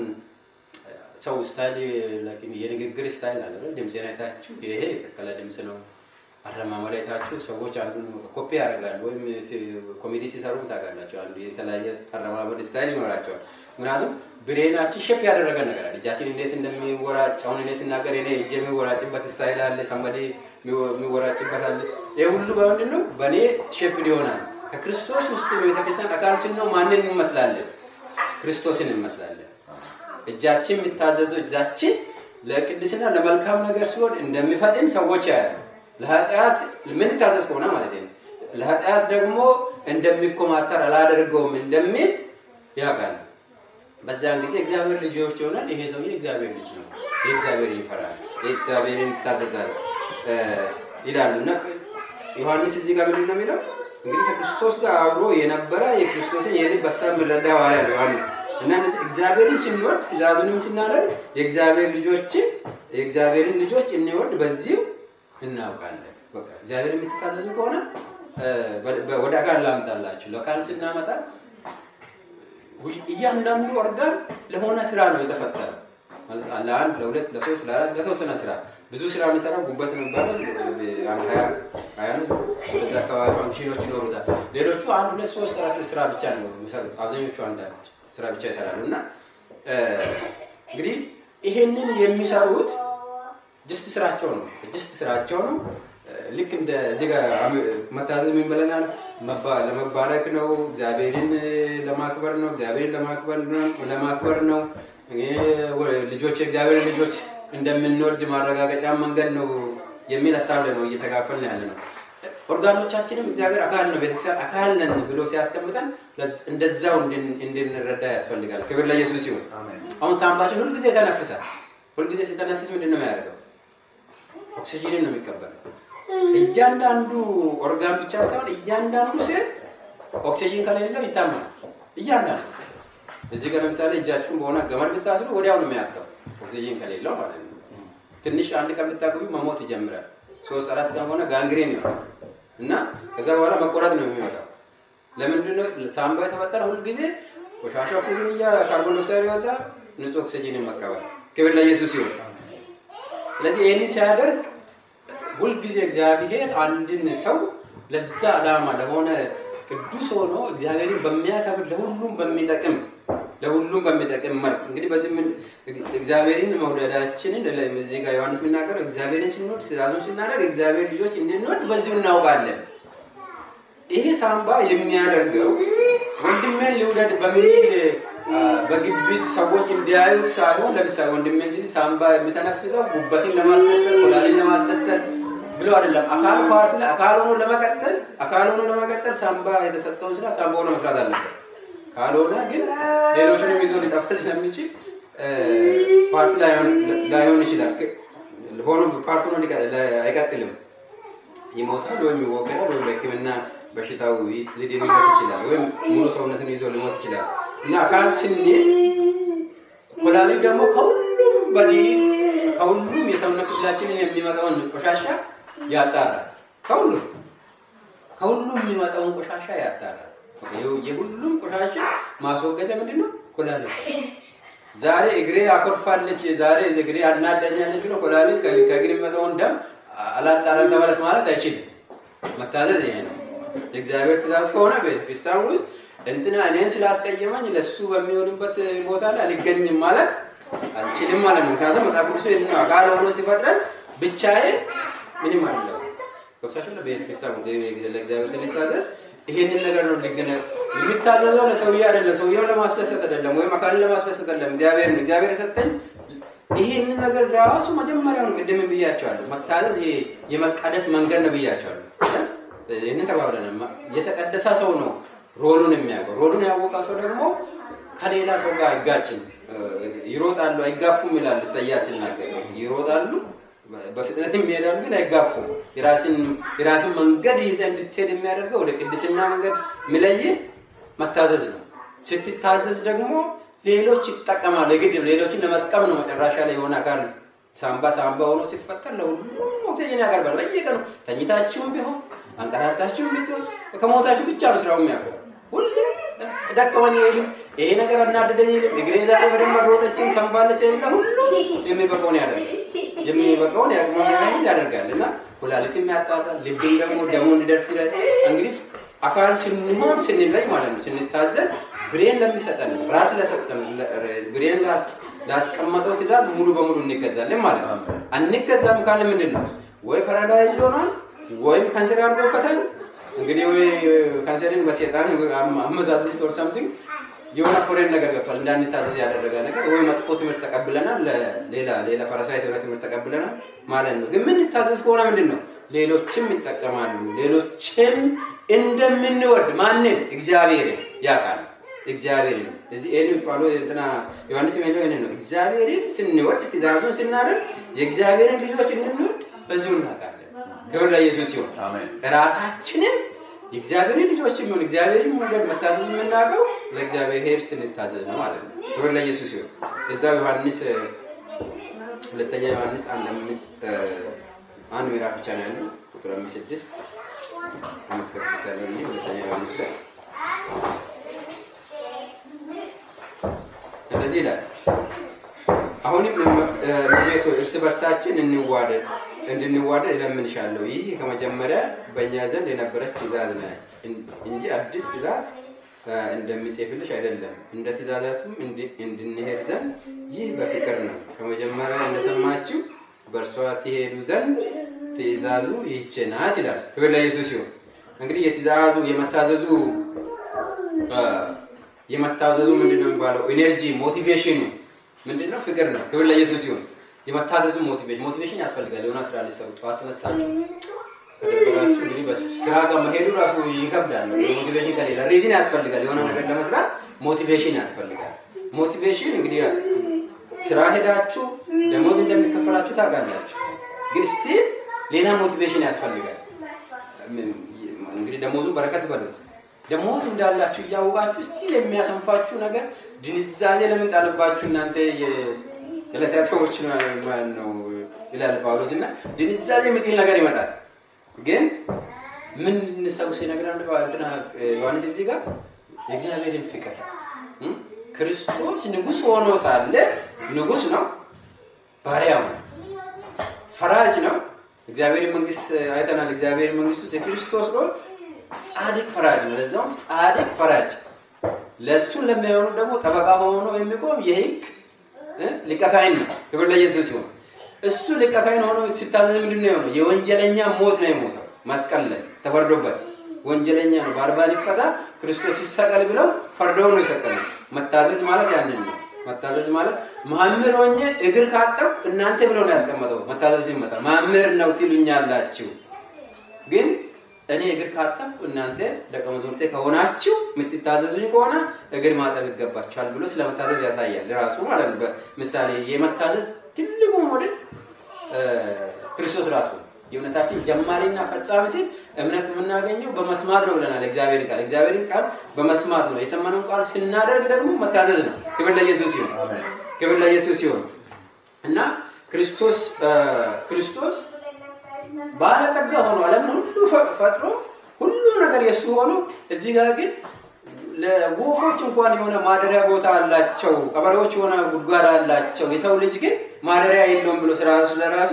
ሰው ስታይል ላይክ የንግግር ስታይል አለ አይደል? ድምፄን አይታችሁ ይሄ የተከለ ድምፅ ነው አረማመድ አይታችሁ ሰዎች አንዱን ኮፒ ያደርጋሉ። ወይም ሲ- ኮሜዲ ሲሰሩም ታውቃላችሁ፣ አንዱ የተለያየ አረማመድ ስታይል ይኖራቸዋል። ምክንያቱም ብሬናችን ሼፕ ያደረገ ነገር አለ። እጃችን እንዴት እንደሚወራጭ አሁን እኔ ስናገር እኔ እጄ የሚወራጭበት ስታይል አለ፣ ሰንበዴ የሚወራጭበት አለ። ይህ ሁሉ በምንድን ነው? በእኔ ሼፕ ሊሆናል። ከክርስቶስ ውስጥ ቤተክርስቲያን አካል ስንሆን ማንን እንመስላለን? ክርስቶስን እንመስላለን። እጃችን የሚታዘዘው እጃችን ለቅድስና ለመልካም ነገር ሲሆን እንደሚፈጥን ሰዎች ያያሉ። ለኃጢአት የምንታዘዝ ከሆነ ማለት ነው። ለኃጢአት ደግሞ እንደሚኮማተር አላደርገውም እንደሚል ያውቃል። በዚያን ጊዜ እግዚአብሔር ልጆች ይሆናል። ይሄ ሰውዬ እግዚአብሔር ልጅ ነው፣ የእግዚአብሔር ይፈራል፣ የእግዚአብሔርን ይታዘዛል እ፣ ይላሉ እና ዮሐንስ እዚህ ጋር ምንድን ነው የሚለው? እንግዲህ ከክርስቶስ ጋር አብሮ የነበረ የክርስቶስን የልብ ሀሳብ የሚረዳ ሐዋርያ ነው ዮሐንስ እና እንደዚህ እግዚአብሔርን ስንወድ ትእዛዙንም ስናደርግ የእግዚአብሔር ልጆችን የእግዚአብሔርን ልጆች እንወድ በዚሁ እናውቃለን። በቃ እግዚአብሔር የምትታዘዙ ከሆነ እ፣ በ- በ- ወደ አካል ላምጣላችሁ። ለአካል ስናመጣ ሁል- እያንዳንዱ ኦርጋን ለሆነ ስራ ነው የተፈጠረው። ማለት ለአንድ ለሁለት ለሶስት ለአራት ለተወሰነ ስራ ብዙ ስራ የሚሰራው ጉበት ነው ይባላል። አንድ ሀያ ሀያ ነው በዛ አካባቢ ፋንክሽኖች ይኖሩታል። ሌሎቹ አንድ ሁለት ሶስት አራት ስራ ብቻ ነው የሚሰሩት። አብዛኞቹ አንዳንድ ስራ ብቻ ይሰራሉ እና እ፣ እንግዲህ ይሄንን የሚሰሩት ጅስት ስራቸው ነው። ጅስት ስራቸው ነው። እ፣ ልክ እንደ እዚህ ጋር አም- መታዘዝ የሚመለናል ለመባረክ ነው። እግዚአብሔርን ለማክበር ነው። እግዚአብሔርን ለማክበር ነው ለማክበር ነው። እ፣ ወ- ልጆች የእግዚአብሔርን ልጆች እንደምንወድ ማረጋገጫ መንገድ ነው የሚል ሀሳብ ላይ ነው እየተጋፈልን ያለ ነው። ኦርጋኖቻችንም እግዚአብሔር አካል ነው፣ ቤተክርስቲያን አካል ነን ብሎ ሲያስቀምጠን ለዝ- እንደዛው እንድን- እንድንረዳ ያስፈልጋል። ክብር ለኢየሱስ ይሁን። አሜን። አሁን ሳምባችን ሁልጊዜ ተነፍሳል። ሁልጊዜ ሲተነፍስ ምንድን ነው የሚያደርገው? ኦክሲጂንን ነው የሚቀበለው። እያንዳንዱ ኦርጋን ብቻ ሳይሆን እያንዳንዱ ሴል ኦክሲጂን ከሌለው ይታመናል። እያንዳንዱ እዚህ ጋር ለምሳሌ እጃችሁን በሆነ ገመድ ብታስሩ ወዲያው ነው የሚያብጠው ኦክሲጂን ከሌለው ማለት ነው። ትንሽ አንድ ቀን ብታገቢ መሞት ይጀምራል። ሶስት አራት ቀን ሆነ ጋንግሬን ይሆናል እና ከዛ በኋላ መቆረጥ ነው የሚወጣው። ለምንድን ነው ሳምባ የተፈጠረ? ሁልጊዜ ቆሻሻ ኦክሲጂን እያ ካርቦን ዳይኦክሳይድ ይወጣ፣ ንጹህ ኦክሲጂንን መቀበል። ክብር ለኢየሱስ ይሁን። ስለዚህ ይህንን ሲያደርግ ሁልጊዜ እግዚአብሔር አንድን ሰው ለዛ ዓላማ ለሆነ ቅዱስ ሆኖ እግዚአብሔርን በሚያከብር ለሁሉም በሚጠቅም ለሁሉም በሚጠቅም መልክ እንግዲህ በዚህ ምን እግዚአብሔርን መውደዳችንን ለ- እዚህ ጋር ዮሐንስ የሚናገረው እግዚአብሔርን ስንወድ ትእዛዙን ስናደርግ እግዚአብሔር ልጆች እንድንወድ በዚሁ እናውቃለን። ይሄ ሳምባ የሚያደርገው ወንድሜን ልውደድ በሚል አ፣ በግቢት ሰዎች እንዲያዩት ሳይሆን ለምሳሌ ወንድሜን ሲል ሳምባ የሚተነፍሰው ጉበትን ለማስደሰት ኮላሊን ለማስደሰት ብሎ አይደለም። አካል ፓርት ላይ አካል ሆኖ ለመቀጠል አካል ሆኖ ለመቀጠል ሳምባ የተሰጠውን ስራ ሳምባ ሆኖ መስራት አለበት። ካልሆነ ግን ሌሎችንም ይዞ ሊጠፋ ስለሚችል እ፣ ፓርት ላይሆን ላይሆን ይችላል። ክ- ሆኖ ፓርት ሆኖ ሊቀ- ላ- አይቀጥልም። ይሞታል ወይም ይወገዳል ወይም በሕክምና በሽታው ይ- ሊድንበት ይችላል ወይም ሙሉ ሰውነትን ይዞ ሊሞት ይችላል እና አካል ስንል ኮላሊት ደግሞ ከሁሉም በዲ ከሁሉም የሰውነት ክፍላችንን የሚመጣውን ቆሻሻ ያጣራል። ከሁሉም ከሁሉም የሚመጣውን ቆሻሻ ያጣራል። ይኸው የሁሉም ቆሻሻ ማስወገጃ ምንድን ነው? ኮላሊት። ዛሬ እግሬ አኮርፋለች፣ ዛሬ እግሬ አናዳኛለች ብሎ ኮላሊት ከ- ከእግር የሚመጣውን ደም አላጣራም ተመለስ ማለት አይችልም። መታዘዝ ይሄ ነው። የእግዚአብሔር ትእዛዝ ከሆነ ቤተክርስቲያን ውስጥ እንትና እኔን ስላስቀየመኝ ለሱ በሚሆንበት ቦታ ላይ አልገኝም ማለት አልችልም ማለት ነው። ምክንያቱም መጽሐፍ ቅዱስ ይህን ነው አካል ሆኖ ሲፈጥረን ብቻዬን ምንም አይደለም። ገብሳችሁ ለቤተክርስቲያን ለእግዚአብሔር ስንታዘዝ ይሄንን ነገር ነው ሊገነ የሚታዘዘው ለሰውዬ አይደለም፣ ሰውየውን ለማስደሰት አይደለም፣ ወይም አካልን ለማስደሰት አይደለም። እግዚአብሔር ነው እግዚአብሔር የሰጠኝ ይሄንን ነገር ራሱ መጀመሪያውን ቅድም ብያቸዋለሁ። መታዘዝ ይሄ የመቀደስ መንገድ ነው ብያቸዋለሁ። ይህንን ተባብለናል። ማ- የተቀደሰ ሰው ነው ሮሉን የሚያውቀው። ሮሉን ያወቀ ሰው ደግሞ ከሌላ ሰው ጋር አይጋጭም። እ፣ ይሮጣሉ አይጋፉም ይላል ኢሳያስ ሲናገር። ይሮጣሉ በ- በፍጥነት የሚሄዳሉ ግን አይጋፉም። የራስን የራስን መንገድ ይዘህ እንድትሄድ የሚያደርገው ወደ ቅድስና መንገድ የሚለይህ መታዘዝ ነው። ስትታዘዝ ደግሞ ሌሎች ይጠቀማሉ። የግድ ነው። ሌሎችን ለመጥቀም ነው። መጨረሻ ላይ የሆነ አካል ሳምባ ሳምባ ሆኖ ሲፈጠር ለሁሉም ኦክሲጅን ያቀርባል። በየቀኑ ተኝታችሁም ቢሆን አንቀራፍታችሁም ቢሆን ከሞታችሁ ብቻ ነው ስራው የሚያውቀው። ሁሌ ደከመኝ አይልም፣ ይሄ ነገር እናደደኝ አይልም፣ እግሬ ዛሬ በደንብ አልሮጠችም ሰንፋለች አይልም። ለሁሉም የሚበቃውን ያደርጋል። የሚበቃውን ያቅሙን ያህል ያደርጋል እና ኩላሊትም ያጣራል። ልብን ደግሞ ደሞ እንዲደርስ ይላል። እንግዲህ አካል ስንሆን ስንለይ ማለት ነው ስንታዘዝ ብሬን ለሚሰጠን ራስ ለሰጠን ብሬን ላስ- ላስቀመጠው ትእዛዝ ሙሉ በሙሉ እንገዛለን ማለት ነው። አንገዛም ካለ ምንድን ነው ወይ ፓራላይዝድ ሆኗል ወይም ካንሰር አድርጎበታል። እንግዲህ ወይ ካንሰርን በሴጣን አመዛዝሎት ኦር ሳምቲንግ የሆነ ፎሬን ነገር ገብቷል እንዳንታዘዝ ያደረገ ነገር ወይ መጥፎ ትምህርት ተቀብለናል፣ ሌላ ሌላ ፓራሳይት የሆነ ትምህርት ተቀብለናል ማለት ነው። ግን የምንታዘዝ ከሆነ ምንድን ነው ሌሎችም ይጠቀማሉ። ሌሎችም እንደምንወድ ማንን? እግዚአብሔርን ያውቃል። እግዚአብሔርን እዚህ ይህን ጳውሎ እንትና ዮሐንስ የሚለው ይህንን ነው። እግዚአብሔርን ስንወድ ትእዛዙን ስናደርግ የእግዚአብሔርን ልጆች እንድንወድ በዚሁ እናውቃለን። ክብር ለኢየሱስ ሲሆን አሜን። ራሳችንን የእግዚአብሔርን ልጆች የሚሆን እግዚአብሔርን መውደድ መታዘዝ የምናውቀው ለእግዚአብሔር ስንታዘዝ ነው ማለት ነው። ክብር ለኢየሱስ ሲሆን እዛው ዮሐንስ ሁለተኛ ዮሐንስ አንድ አምስት እ፣ አንድ ምዕራፍ ብቻ ነው ያለው ቁጥር አምስት ስድስት አምስት ከስድስት ያለው እኔ ሁለተኛ ዮሐንስ ላይ እንደዚህ ይላል አሁንም እመቤት ሆይ እርስ በርሳችን እንዋደድ እንድንዋደድ እለምንሻለሁ። ይህ ከመጀመሪያ በእኛ ዘንድ የነበረች ትእዛዝ ነ እንጂ አዲስ ትእዛዝ እንደሚጽፍልሽ አይደለም። እንደ ትእዛዛቱም እንድንሄድ ዘንድ ይህ በፍቅር ነው። ከመጀመሪያ እንደሰማችሁ በእርሷ ትሄዱ ዘንድ ትእዛዙ ይህች ናት ይላል። ክብር ለኢየሱስ ይሁን። እንግዲህ የትእዛዙ የመታዘዙ የመታዘዙ ምንድን ነው የሚባለው? ኢነርጂ ሞቲቬሽኑ ምንድን ነው? ፍቅር ነው። ክብር ለኢየሱስ ይሁን። የመታዘዙ ሞቲቬሽን ሞቲቬሽን ያስፈልጋል። የሆነ ስራ ሊሰሩ ጠዋት ተነስታችሁ ከደበራችሁ እንግዲህ በስራ ጋር መሄዱ ራሱ ይከብዳል። ሞቲቬሽን ከሌለ ሪዝን ያስፈልጋል። የሆነ ነገር ለመስራት ሞቲቬሽን ያስፈልጋል። ሞቲቬሽን እንግዲህ ስራ ሄዳችሁ ደሞዝ እንደሚከፈላችሁ ታውቃላችሁ። ግን ስቲል ሌላ ሞቲቬሽን ያስፈልጋል። እንግዲህ ደሞዙን በረከት በሉት። ደሞዝ እንዳላችሁ እያወቃችሁ ስቲል የሚያሰንፋችሁ ነገር ድንዛዜ ለምን ጣለባችሁ እናንተ የዕለታ ሰዎች ነው ይላል ጳውሎስ እና ድንዛዜ የምትል ነገር ይመጣል። ግን ምን ሰው ሲነግረን ዮሐንስ እዚህ ጋር የእግዚአብሔርን ፍቅር ክርስቶስ ንጉሥ ሆኖ ሳለ ንጉሥ ነው፣ ባሪያው ነው፣ ፈራጅ ነው። እግዚአብሔር መንግስት አይተናል። እግዚአብሔር መንግስት ውስጥ የክርስቶስ ነው ጻድቅ ፈራጅ ነው። ለዛውም ጻድቅ ፈራጅ ለእሱን ለሚሆኑ ደግሞ ጠበቃ ሆኖ የሚቆም የህግ ሊቀ ካህን ነው። ክብር ለኢየሱስ ሲሆን እሱ ሊቀ ካህን ሆኖ ሲታዘዝ ምንድን ነው የሆነው? የወንጀለኛ ሞት ነው የሞተው መስቀል ላይ ተፈርዶበት። ወንጀለኛ ነው፣ በአርባን ይፈታ ክርስቶስ ይሰቀል ብለው ፈርደው ነው የሰቀሉ። መታዘዝ ማለት ያንን ነው። መታዘዝ ማለት መምህር ሆኜ እግር ካጠብ እናንተ ብሎ ነው ያስቀመጠው። መታዘዝ ይመጣል። መምህር ነው ትሉኛላችሁ፣ ግን እኔ እግር ካጠብኩ እናንተ ደቀ መዛሙርቴ ከሆናችሁ የምትታዘዙኝ ከሆነ እግር ማጠብ ይገባችኋል ብሎ ስለመታዘዝ ያሳያል ራሱ ማለት ነው። በምሳሌ የመታዘዝ ትልቁ ሞዴል ክርስቶስ ራሱ ነው። የእምነታችን ጀማሪና ፈጻሚ ሲል እምነት የምናገኘው በመስማት ነው ብለናል። እግዚአብሔርን ቃል እግዚአብሔርን ቃል በመስማት ነው። የሰማነውን ቃል ስናደርግ ደግሞ መታዘዝ ነው። ክብር ለኢየሱስ ሲሆን ክብር ለኢየሱስ ሲሆን እና ክርስቶስ ክርስቶስ ባለጠጋ ሆኖ ዓለምን ሁሉ ፈጥሮ ሁሉ ነገር የእሱ ሆኖ እዚህ ጋር ግን ለወፎች እንኳን የሆነ ማደሪያ ቦታ አላቸው፣ ቀበሬዎች የሆነ ጉድጓድ አላቸው። የሰው ልጅ ግን ማደሪያ የለውም ብሎ ስለራሱ ለራሱ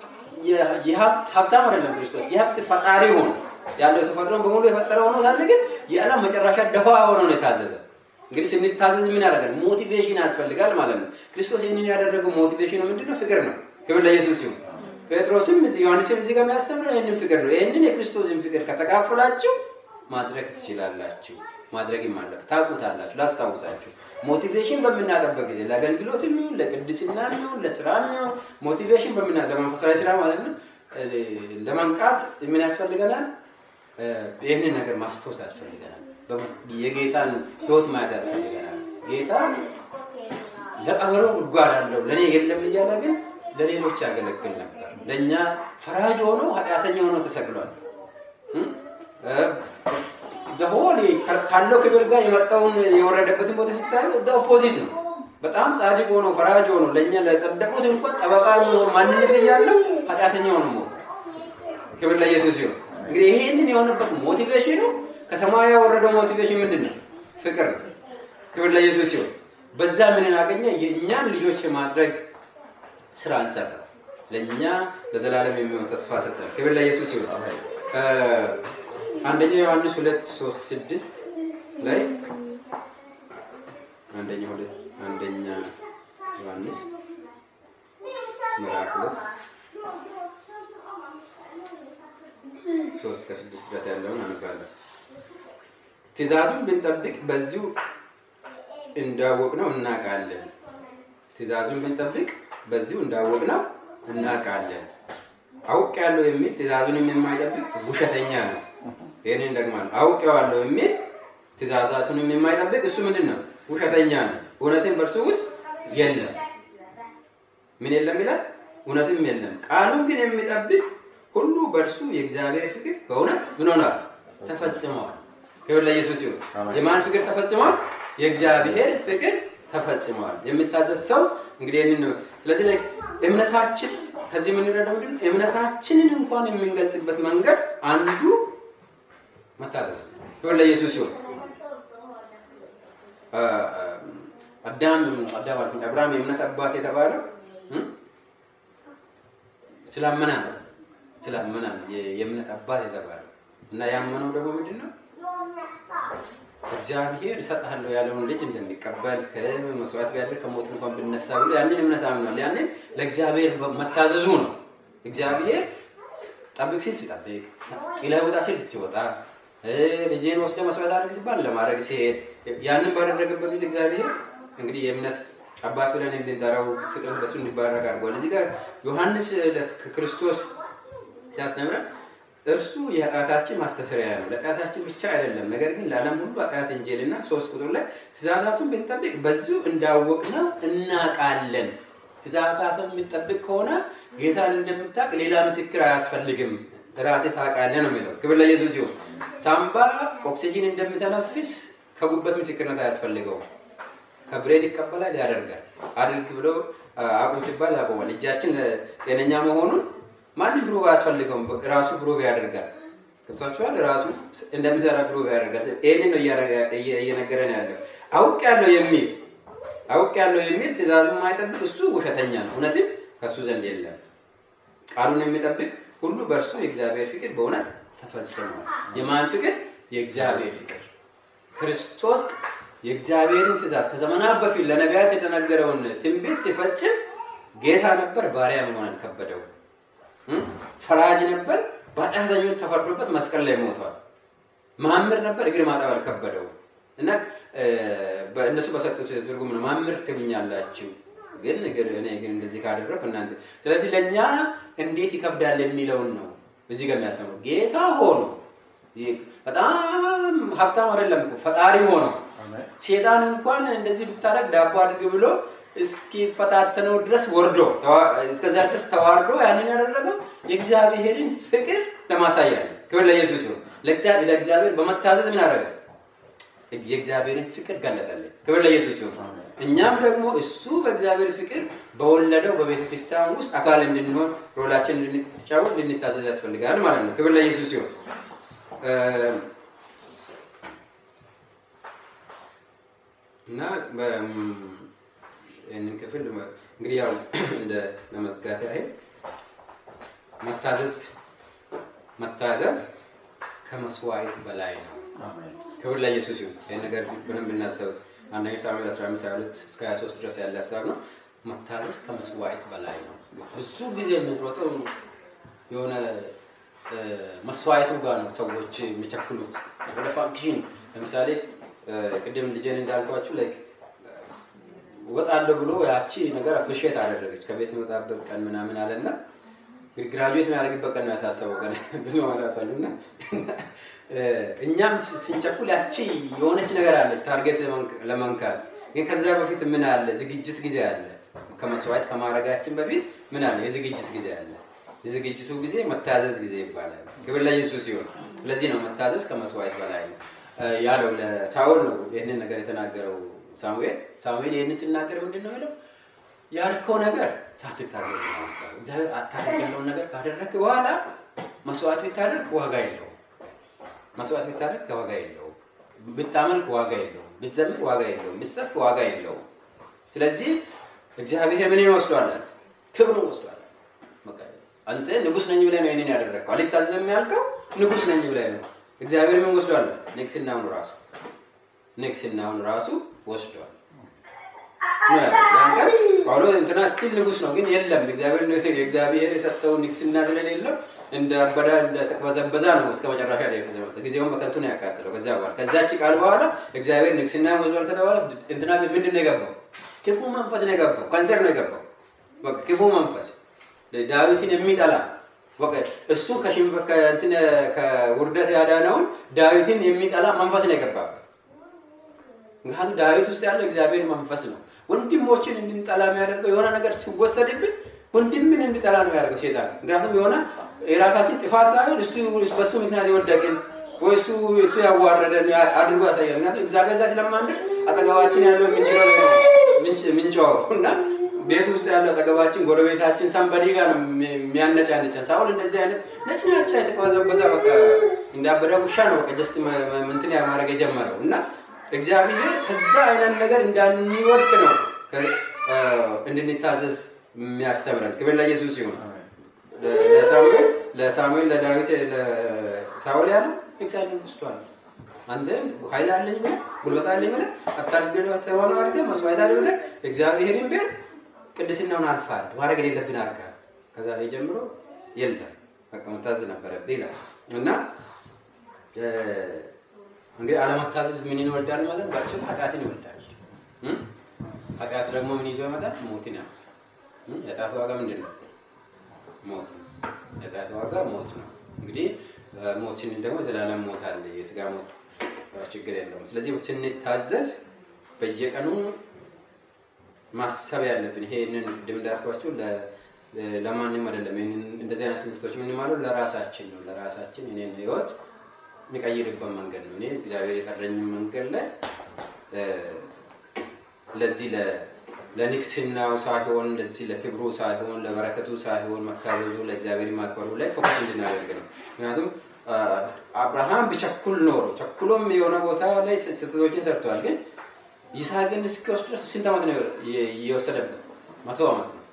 ሀብታም አይደለም ክርስቶስ የሀብት ፈጣሪ ሆኖ ያለው ተፈጥሮን በሙሉ የፈጠረ ሆኖ ሳለ ግን የዓለም መጨረሻ ደሃ ሆኖ ነው የታዘዘ። እንግዲህ ስንታዘዝ ምን ያደርጋል? ሞቲቬሽን ያስፈልጋል ማለት ነው። ክርስቶስ ይህንን ያደረገው ሞቲቬሽኑ ምንድነው? ፍቅር ነው። ክብር ለኢየሱስ ሲሆን ጴጥሮስም ዮሐንስም እዚህ ጋር የሚያስተምረው ይህንን ፍቅር ነው። ይህንን የክርስቶስን ፍቅር ከተካፈላችሁ ማድረግ ትችላላችሁ። ማድረግም አለ ታውቁታላችሁ። ላስታውሳችሁ ሞቲቬሽን በምናጠበት ጊዜ ለአገልግሎት የሚሆን ለቅድስና የሚሆን ለስራ የሚሆን ሞቲቬሽን በምና ለመንፈሳዊ ስራ ማለት ነው ለመንቃት ምን ያስፈልገናል? ይህንን ነገር ማስታወስ ያስፈልገናል። የጌታን ህይወት ማየት ያስፈልገናል። ጌታ ለቀበሮ ጉድጓድ አለው ለእኔ የለም እያለ ግን ለሌሎች ያገለግል ነበር። ለእኛ ፈራጅ ሆኖ ኃጢአተኛ ሆኖ ተሰቅሏል። ሆል ካለው ክብር ጋር የመጣውን የወረደበትን ቦታ ሲታዩ ኦፖዚት ነው። በጣም ጻድቅ ሆኖ ፈራጅ ሆኖ ለእኛ ለጸደቁት እንኳን ጠበቃ ማንነት እያለው ኃጢአተኛ ሆኖ ሞት። ክብር ለኢየሱስ ሲሆን እንግዲህ ይሄንን የሆነበት ሞቲቬሽኑ ከሰማይ ያወረደው ሞቲቬሽን ምንድን ነው? ፍቅር ነው። ክብር ለኢየሱስ ሲሆን በዛ ምንን አገኘ? የእኛን ልጆች የማድረግ ስራ እንሰራ። ለእኛ ለዘላለም የሚሆን ተስፋ ሰጠን። ክብር ለኢየሱስ ሲሆን አንደኛ ዮሐንስ ሁለት ሶስት ስድስት ላይ አንደኛ ሁለት አንደኛ ዮሐንስ ምዕራፍ ሁለት ሶስት ከስድስት ድረስ ያለውን አነባለሁ። ትእዛዙን ብንጠብቅ በዚሁ እንዳወቅ ነው እናውቃለን። ትእዛዙን ብንጠብቅ በዚሁ እንዳወቅ ነው እናውቃለን። አውቅ ያለው የሚል ትእዛዙንም የማይጠብቅ ውሸተኛ ነው። ይህንን ደግማለሁ። አውቄዋለሁ የሚል ትእዛዛቱንም የማይጠብቅ እሱ ምንድን ነው? ውሸተኛ ነው። እውነትን በእርሱ ውስጥ የለም። ምን የለም ይላል? እውነትም የለም። ቃሉን ግን የሚጠብቅ ሁሉ በእርሱ የእግዚአብሔር ፍቅር በእውነት ምን ሆኗል? ተፈጽመዋል። ክብር ለኢየሱስ ይሁን። የማን ፍቅር ተፈጽመዋል? የእግዚአብሔር ፍቅር ተፈጽመዋል። የሚታዘዝ ሰው እንግዲህ ይህንን ነው። ስለዚህ ላይ እምነታችን ከዚህ የምንረዳው ምንድን ነው? እምነታችንን እንኳን የምንገልጽበት መንገድ አንዱ መታዘዝ። ክብር ለኢየሱስ ይሁን። አዳም አዳም አልኩኝ አብርሃም የእምነት አባት የተባለው እ? ስላመነ ነው። ስላመነ ነው የ- የእምነት አባት የተባለው እና ያመነው ደግሞ ምንድን ነው? እግዚአብሔር እሰጥሃለሁ ያለውን ልጅ እንደሚቀበል ከመስዋዕት ቢያደርግ ከሞት እንኳን ብነሳ ብሎ ያንን እምነት አምኗል። ያንን ለእግዚአብሔር መታዘዙ ነው። እግዚአብሔር ጠብቅ ሲል ሲጠብቅ፣ ጥለህ ውጣ ሲል ሲወጣ፣ እ፣ ልጄን ወስደ መስዋዕት አድርግ ሲባል ለማድረግ ሲሄድ ያንን ባደረገበት ጊዜ እግዚአብሔር እንግዲህ የእምነት አባት ብለን እንድንጠራው ፍጥረት በሱ እንዲባረክ አድርጓል። እዚህ ጋር ዮሐንስ ክርስቶስ ሲያስተምረን እርሱ የኃጢአታችን ማስተስሪያ ነው። ለኃጢአታችን ብቻ አይደለም፣ ነገር ግን ለዓለም ሁሉ ኃጢአት እንጀልና ሶስት ቁጥር ላይ ትእዛዛቱን ብንጠብቅ በዚሁ እንዳወቅነው እናውቃለን። ትእዛዛቱን የምንጠብቅ ከሆነ ጌታን እንደምታውቅ ሌላ ምስክር አያስፈልግም፣ ራሴ ታውቃለህ ነው የሚለው። ክብር ለኢየሱስ ይሁን። ሳምባ ኦክሲጂን እንደምተነፍስ ከጉበት ምስክርነት አያስፈልገውም። ከብሬን ይቀበላል፣ ያደርጋል። አድርግ ብሎ አቁም ሲባል ያቆማል። እጃችን ጤነኛ መሆኑን ማንም ፕሩቭ አያስፈልገውም። ራሱ ፕሩቭ ያደርጋል። ገብቷችኋል? ራሱ እንደሚሰራ ፕሩቭ ያደርጋል። ይህንን ነው እየነገረን ያለው። አውቅ ያለው የሚል አውቅ ያለው የሚል ትእዛዙን የማይጠብቅ እሱ ውሸተኛ ነው፣ እውነትም ከእሱ ዘንድ የለም። ቃሉን የሚጠብቅ ሁሉ በእርሱ የእግዚአብሔር ፍቅር በእውነት ተፈጽሟል። የማን ፍቅር? የእግዚአብሔር ፍቅር። ክርስቶስ የእግዚአብሔርን ትእዛዝ ከዘመናት በፊት ለነቢያት የተነገረውን ትንቢት ሲፈጽም ጌታ ነበር፣ ባሪያ መሆን አልከበደው። ፈራጅ ነበር፣ በኃጢአተኞች ተፈርዶበት መስቀል ላይ ሞቷል። መሐመድ ነበር፣ እግር ማጠብ አልከበደው እና እነሱ በሰጡት ትርጉም ነው መሐመድ ትሉኛላችሁ፣ ግን እግር እኔ ግን እንደዚህ ካደረኩ እናንተ። ስለዚህ ለእኛ እንዴት ይከብዳል የሚለውን ነው እዚህ ጋር የሚያስተምሩ ጌታ ሆኖ በጣም ሀብታም አይደለም እኮ ፈጣሪ ሆኖ ሴጣን እንኳን እንደዚህ ብታደርግ ዳቦ አድርግ ብሎ እስኪፈታተነው ድረስ ወርዶ እስከዛ ድረስ ተዋርዶ ያንን ያደረገው የእግዚአብሔርን ፍቅር ለማሳያ ነው። ክብር ለኢየሱስ ይሁን። ለእግዚአብሔር በመታዘዝ ምን አደረገ? የእግዚአብሔርን ፍቅር ገለጠልን። ክብር ለኢየሱስ ይሁን። እኛም ደግሞ እሱ በእግዚአብሔር ፍቅር በወለደው በቤተ ክርስቲያን ውስጥ አካል እንድንሆን ሮላችን እንድንጫወት ልንታዘዝ ያስፈልጋል ማለት ነው። ክብር ለኢየሱስ ይሁን። እና ይህንን ክፍል እንግዲህ ያው እንደ ለመዝጋት ያህል መታዘዝ መታዘዝ ከመስዋዕት በላይ ነው። ክብር ለኢየሱስ ይሁን። ይህን ነገር በደንብ እናስታውስ። አንደኛ ሳሙኤል 15 22 እስከ 23 ድረስ ያለ ሀሳብ ነው። መታዘዝ ከመስዋዕት በላይ ነው። ብዙ ጊዜ የምንሮጠው የሆነ መስዋዕቱ ጋር ነው ሰዎች የሚቸክሉት ወደ ፋንክሽን ለምሳሌ ቅድም ልጄን እንዳልኳችሁ ላይክ ወጣለሁ ብሎ ያቺ ነገር አፕሪሼት አደረገች። ከቤት የመጣበት ቀን ምናምን አለና ግራጁዌት የሚያደርግበት ቀን ነው ያሳሰበው ቀን ብዙ መጣት አሉና እኛም ስንቸኩል ያቺ የሆነች ነገር አለች ታርጌት ለመንካት ግን ከዛ በፊት ምን አለ? ዝግጅት ጊዜ አለ። ከመስዋዕት ከማድረጋችን በፊት ምን አለ? የዝግጅት ጊዜ አለ። የዝግጅቱ ጊዜ መታዘዝ ጊዜ ይባላል። ክብር ለኢየሱስ ይሁን። ስለዚህ ነው መታዘዝ ከመስዋዕት በላይ ነው ያለው ለሳኦል ነው ይህንን ነገር የተናገረው ሳሙኤል። ሳሙኤል ይህንን ሲናገር ምንድን ነው የሚለው? ያልከው ነገር ሳትታዘዝ ነው። እግዚአብሔር አታደርግ ያለውን ነገር ካደረግክ በኋላ መስዋዕት ብታደርግ ዋጋ የለውም። መስዋዕት ብታደርግ ዋጋ የለውም። ብታመልክ ዋጋ የለውም። ብትዘምር ዋጋ የለውም። ብትሰብክ ዋጋ የለውም። ስለዚህ እግዚአብሔር ምን ይወስዷል? ክብሩን ወስዷል። አንተ ንጉስ ነኝ ብለህ ነው ይህንን ያደረግከው። አልታዘዝም ያልከው ንጉስ ነኝ ብለህ ነው። እግዚአብሔር ምን ወስዷል? ንግስናውን ራሱ ንግስናውን ራሱ ወስዷል። ያንቀር ጳውሎስ እንትና ስቲል ንጉስ ነው፣ ግን የለም እግዚአብሔር የሰጠው ንግስና ስለሌለው እንደ አበዳ እንደ ተቅበዘበዛ ነው እስከ መጨረሻ ላይ የተዘመተ ጊዜውን በከንቱ ነው ያቃጥለው። ከዚያ በኋላ ከዛች ቃል በኋላ እግዚአብሔር ንግስና ወስዷል ከተባለ እንትና ምንድን ነው የገባው? ክፉ መንፈስ ነው የገባው። ካንሰር ነው የገባው። ክፉ መንፈስ ዳዊትን የሚጠላ እሱ ከውርደት ያዳነውን ዳዊትን የሚጠላ መንፈስ ነው የገባበት። ምክንያቱም ዳዊት ውስጥ ያለው እግዚአብሔር መንፈስ ነው። ወንድሞችን እንድንጠላ የሚያደርገው የሆነ ነገር ሲወሰድብን ወንድምን እንድጠላ ነው ያደርገው ሴጣን። ምክንያቱም የሆነ የራሳችን ጥፋት ሳይሆን እሱ በእሱ ምክንያት የወደቅን ወይ እሱ እሱ ያዋረደን አድርጎ ያሳያል። ምክንያቱም እግዚአብሔር ጋር ስለማንደርስ አጠገባችን ያለው ምንጮው እና ቤት ውስጥ ያለው አጠገባችን ጎረቤታችን ሰንበዲ ጋር ነው የሚያነጫንጨን። ሳውል እንደዚህ አይነት ነጭናጫ የተቀበዘበዘ በቃ እንዳበደ ውሻ ነው በቃ ጀስት ምንትን ማድረግ የጀመረው እና እግዚአብሔር ከዛ አይነት ነገር እንዳንወድቅ ነው ከ- እ፣ እንድንታዘዝ የሚያስተምረን። ክብር ለኢየሱስ ይሁን። ለሳሙኤል ለሳሙኤል ለዳዊት ለሳኦል ያለው እግዚአብሔር ወስዷል። አንተ ኃይል አለኝ ብለህ ጉልበት አለኝ ብለህ አታድርገህ ሆነ አድርገህ መስዋዕት አድርገህ ብለህ እግዚአብሔርን ቤት ቅድስናውን አልፋል ማድረግ የሌለብን አድርገሃል። ከዛሬ ጀምሮ የለም በቃ መታዘዝ ነበረብህ ይላል እና እ፣ እንግዲህ አለመታዘዝ ምን ይወልዳል ማለት ባጭሩ ኃጢአትን ይወልዳል። እ? ኃጢአት ደግሞ ምን ይዞ ይመጣል? ሞትን ያመጣል። እ? የኃጢአት ዋጋ ምንድን ነው? ሞት ነው። የኃጢአት ዋጋ ሞት ነው። እንግዲህ እ፣ ሞት ስንል ደግሞ ዘላለም ሞት አለ። የስጋ ሞት እ፣ ችግር የለውም። ስለዚህ ስንታዘዝ በየቀኑ ማሰብ ያለብን ይሄንን ቅድም እንዳልኳቸው ለ- ለማንም አይደለም። ይሄንን እንደዚህ አይነት ትምህርቶች የምንማለው ለራሳችን ነው። ለራሳችን እኔን ህይወት የሚቀይርበት መንገድ ነው። እኔ እግዚአብሔር የጠረኝ መንገድ ላይ እ፣ ለዚህ ለ- ለንግስናው ሳይሆን ለዚህ ለክብሩ ሳይሆን ለበረከቱ ሳይሆን መታዘዙ ለእግዚአብሔር ማክበሩ ላይ ፎከስ እንድናደርግ ነው። ምክንያቱም አ፣ አብርሃም ቢቸኩል ኖሮ ቸኩሎም የሆነ ቦታ ላይ ስህተቶችን ሰርተዋል። ግን ይስሐቅን እስኪወስድ ድረስ ስንት ዓመት ነው የ- የወሰደበት? መቶ ዓመት ነው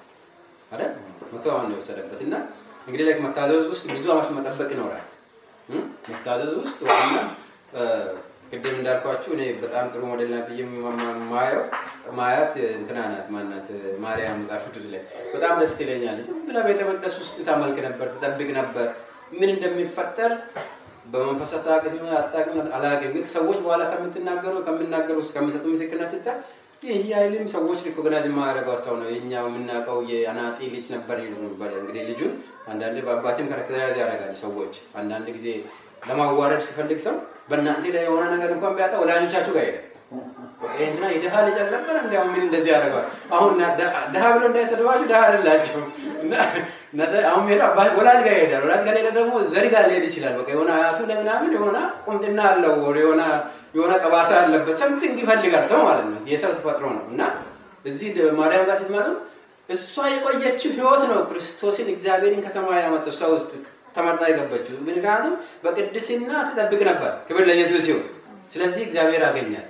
አይደል? መቶ ዓመት ነው የወሰደበት እና እንግዲህ ላይ መታዘዝ ውስጥ ብዙ ዓመት መጠበቅ ይኖራል። እ? መታዘዝ ውስጥ ዋና እ፣ ቅድም እንዳልኳችሁ እኔ በጣም ጥሩ ሞዴል ናት ብዬ ማ- ማ- ማየው ማያት እንትና ናት ማናት ማርያም መጽሐፍ ቅዱስ ላይ በጣም ደስ ትለኛለች። ዝም ብላ ቤተ መቅደስ ውስጥ ታመልክ ነበር፣ ትጠብቅ ነበር። ምን እንደሚፈጠር በመንፈስ አታውቅም አታውቅም አላውቅም። ግን ሰዎች በኋላ ከምትናገሩ ከምናገሩ ከሚሰጡ ምስክርነት ስታይ ይህ ያህልም ሰዎች ሪኮግናይዝ የማያደርገው ሰው ነው የኛ የምናውቀው የአናጢ ልጅ ነበር ይሉ ነበር። እንግዲህ ልጁን አንዳንዴ በአባቴም ካራክተራይዝ ያደርጋሉ ሰዎች። አንዳንድ ጊዜ ለማዋረድ ሲፈልግ ሰው በእናንተ ላይ የሆነ ነገር እንኳን ቢያጣ ወላጆቻችሁ ጋር ይሄዳል። ይሄ እንትና የድሃ ልጅ አልነበረ እንዲያውም ምን እንደዚህ ያደርገዋል። አሁን ድሃ ብሎ እንዳይሰድባችሁ ድሃ አይደላችሁም። እና እነተ- አሁን ሄዶ አባት ወላጅ ጋር ይሄዳል። ወላጅ ጋር ሄደ ደግሞ ዘሪ ጋር ሊሄድ ይችላል። በቃ የሆነ አያቱ ለምናምን የሆነ ቁምጥና አለው ወር የሆነ የሆነ ጠባሳ ያለበት ሰምቲንግ ይፈልጋል ሰው ማለት ነው። የሰው ተፈጥሮ ነው እና እዚህ ደ- ማርያም ጋር ስትመጡ እሷ የቆየችው ህይወት ነው ክርስቶስን እግዚአብሔርን ከሰማይ ያመጣው እሷ ውስጥ ተመርጣ የገባችው። ምክንያቱም በቅድስና ትጠብቅ ነበር። ክብር ለኢየሱስ ይሁን። ስለዚህ እግዚአብሔር አገኛል።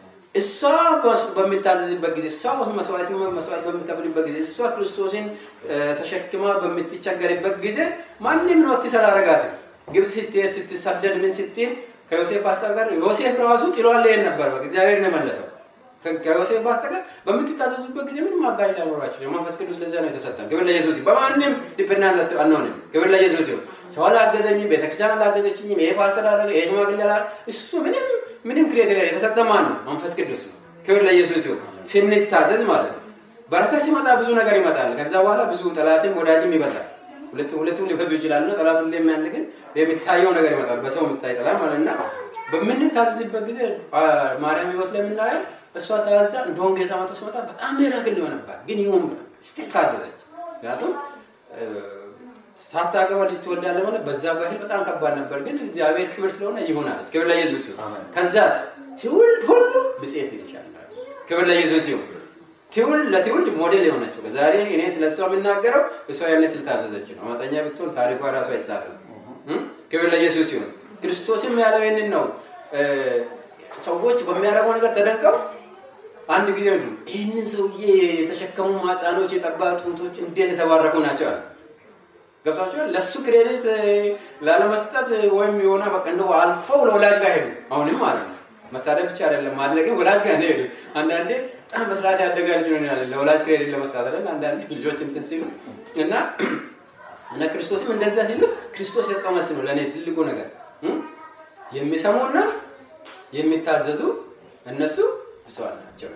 እሷ በስ- በምታዘዝበት ጊዜ እሷ መስዋዕት መስዋዕት በምትከፍልበት ጊዜ እሷ ክርስቶስን እ፣ ተሸክማ በምትቸገርበት ጊዜ ማንም ነው አትሰራረጋትም። ግብፅ ስትሄድ ስትሰደድ ምን ስትል ከዮሴፍ በስተቀር ዮሴፍ ራሱ ጥሏል ይሄን ነበር። በቃ እግዚአብሔር ነው የመለሰው። ከ- ከዮሴፍ በስተቀር በምትታዘዙበት ጊዜ ምንም አጋዥ ላይኖራቸው መንፈስ ቅዱስ ለዛ ነው የተሰጠን። ክብር ለኢየሱስ ይሁን። በማንም ዲፔንዳንት አንሆንም። ክብር ለኢየሱስ ይሁን። ሰው አላገዘኝም፣ ቤተክርስቲያን አላገዘችኝም፣ ይሄ ፓስተር አላገ ይሄ ሽማግሌ አላ እሱ ምንም ምንም ክሬቴሪያ የተሰጠ ማን ነው? መንፈስ ቅዱስ ነው። ክብር ለኢየሱስ ይሁን። ስንታዘዝ ማለት ነው። በረከት ሲመጣ ብዙ ነገር ይመጣል። ከዛ በኋላ ብዙ ጠላትም ወዳጅም ይበዛል። ሁለቱም ሁለቱም ሊበዙ ይችላል እና ጠላት ሁሌ የሚያንድ ግን የሚታየው ነገር ይመጣል። በሰው የሚታይ ጠላት ማለት እና በምንታዘዝበት ጊዜ አ፣ ማርያም ህይወት ላይ የምናየው እሷ ታዛ እንደውም ጌታ መቶ ሲመጣ በጣም ሚራክል ነው የሆነባት። ግን ይሁን ብላ ስትል ታዘዘች። ምክንያቱም እ፣ ሳታገባ ልጅ ትወልዳለህ ማለት በዛ ባህል በጣም ከባድ ነበር። ግን እግዚአብሔር ክብር ስለሆነ ይሆናለች። ክብር ለኢየሱስ ይሁን። አሜን። ከዛስ ትውልድ ሁሉ ብጽዕት ይልሻል። ክብር ለኢየሱስ ይሁን። ትውልድ ለትውልድ ሞዴል የሆነችው ዛሬ እኔ ስለ እሷ የምናገረው እሷ ያኔ ስለታዘዘች ነው። አመፀኛ ብትሆን ታሪኳ ራሱ አይጻፍም። እም? ክብር ለኢየሱስ ይሁን። ክርስቶስም ያለው ይህንን ነው። እ፣ ሰዎች በሚያደርገው ነገር ተደንቀው አንድ ጊዜ ምንድን ነው ይህንን ሰውዬ የተሸከሙ ማህፃኖች የጠባ ጡቶች እንዴት የተባረኩ ናቸው አለ። ገብታችኋል? ለእሱ ክሬዲት እ፣ ላለመስጠት ወይም የሆነ በቃ እንደው አልፈው ለወላጅ ጋር ሄዱ። አሁንም ማለት ነው መሳደብ ብቻ አይደለም ማድረግም ወላጅ ጋር ነው ሄዱ። አንዳንዴ በጣም በስርዓት ያደገ ልጅ ነው ያለ ለወላጅ ክሬዲት ለመስጠት አይደል? አንዳንዴ ልጆች እንትን ሲሉ እና እና ክርስቶስም እንደዛ ሲሉ ክርስቶስ የሰጠው መልስ ነው ለእኔ ትልቁ ነገር እም? የሚሰሙና የሚታዘዙ እነሱ ብፁዓን ናቸው።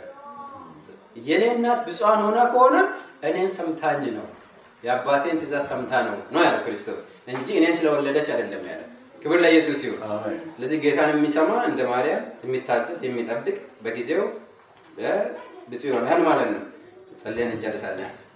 የኔ እናት ብፁዓን ሆና ከሆነ እኔን ሰምታኝ ነው የአባቴን ትእዛዝ ሰምታ ነው ነው ያለ ክርስቶስ እንጂ እኔን ስለወለደች አይደለም ያለ። ክብር ለኢየሱስ ይሁን። አሜን። ስለዚህ ጌታን የሚሰማ እንደ ማርያም የሚታዘዝ የሚጠብቅ በጊዜው እ፣ ብፁዕ ይሆናል ማለት ነው። ጸልየን እንጨርሳለን።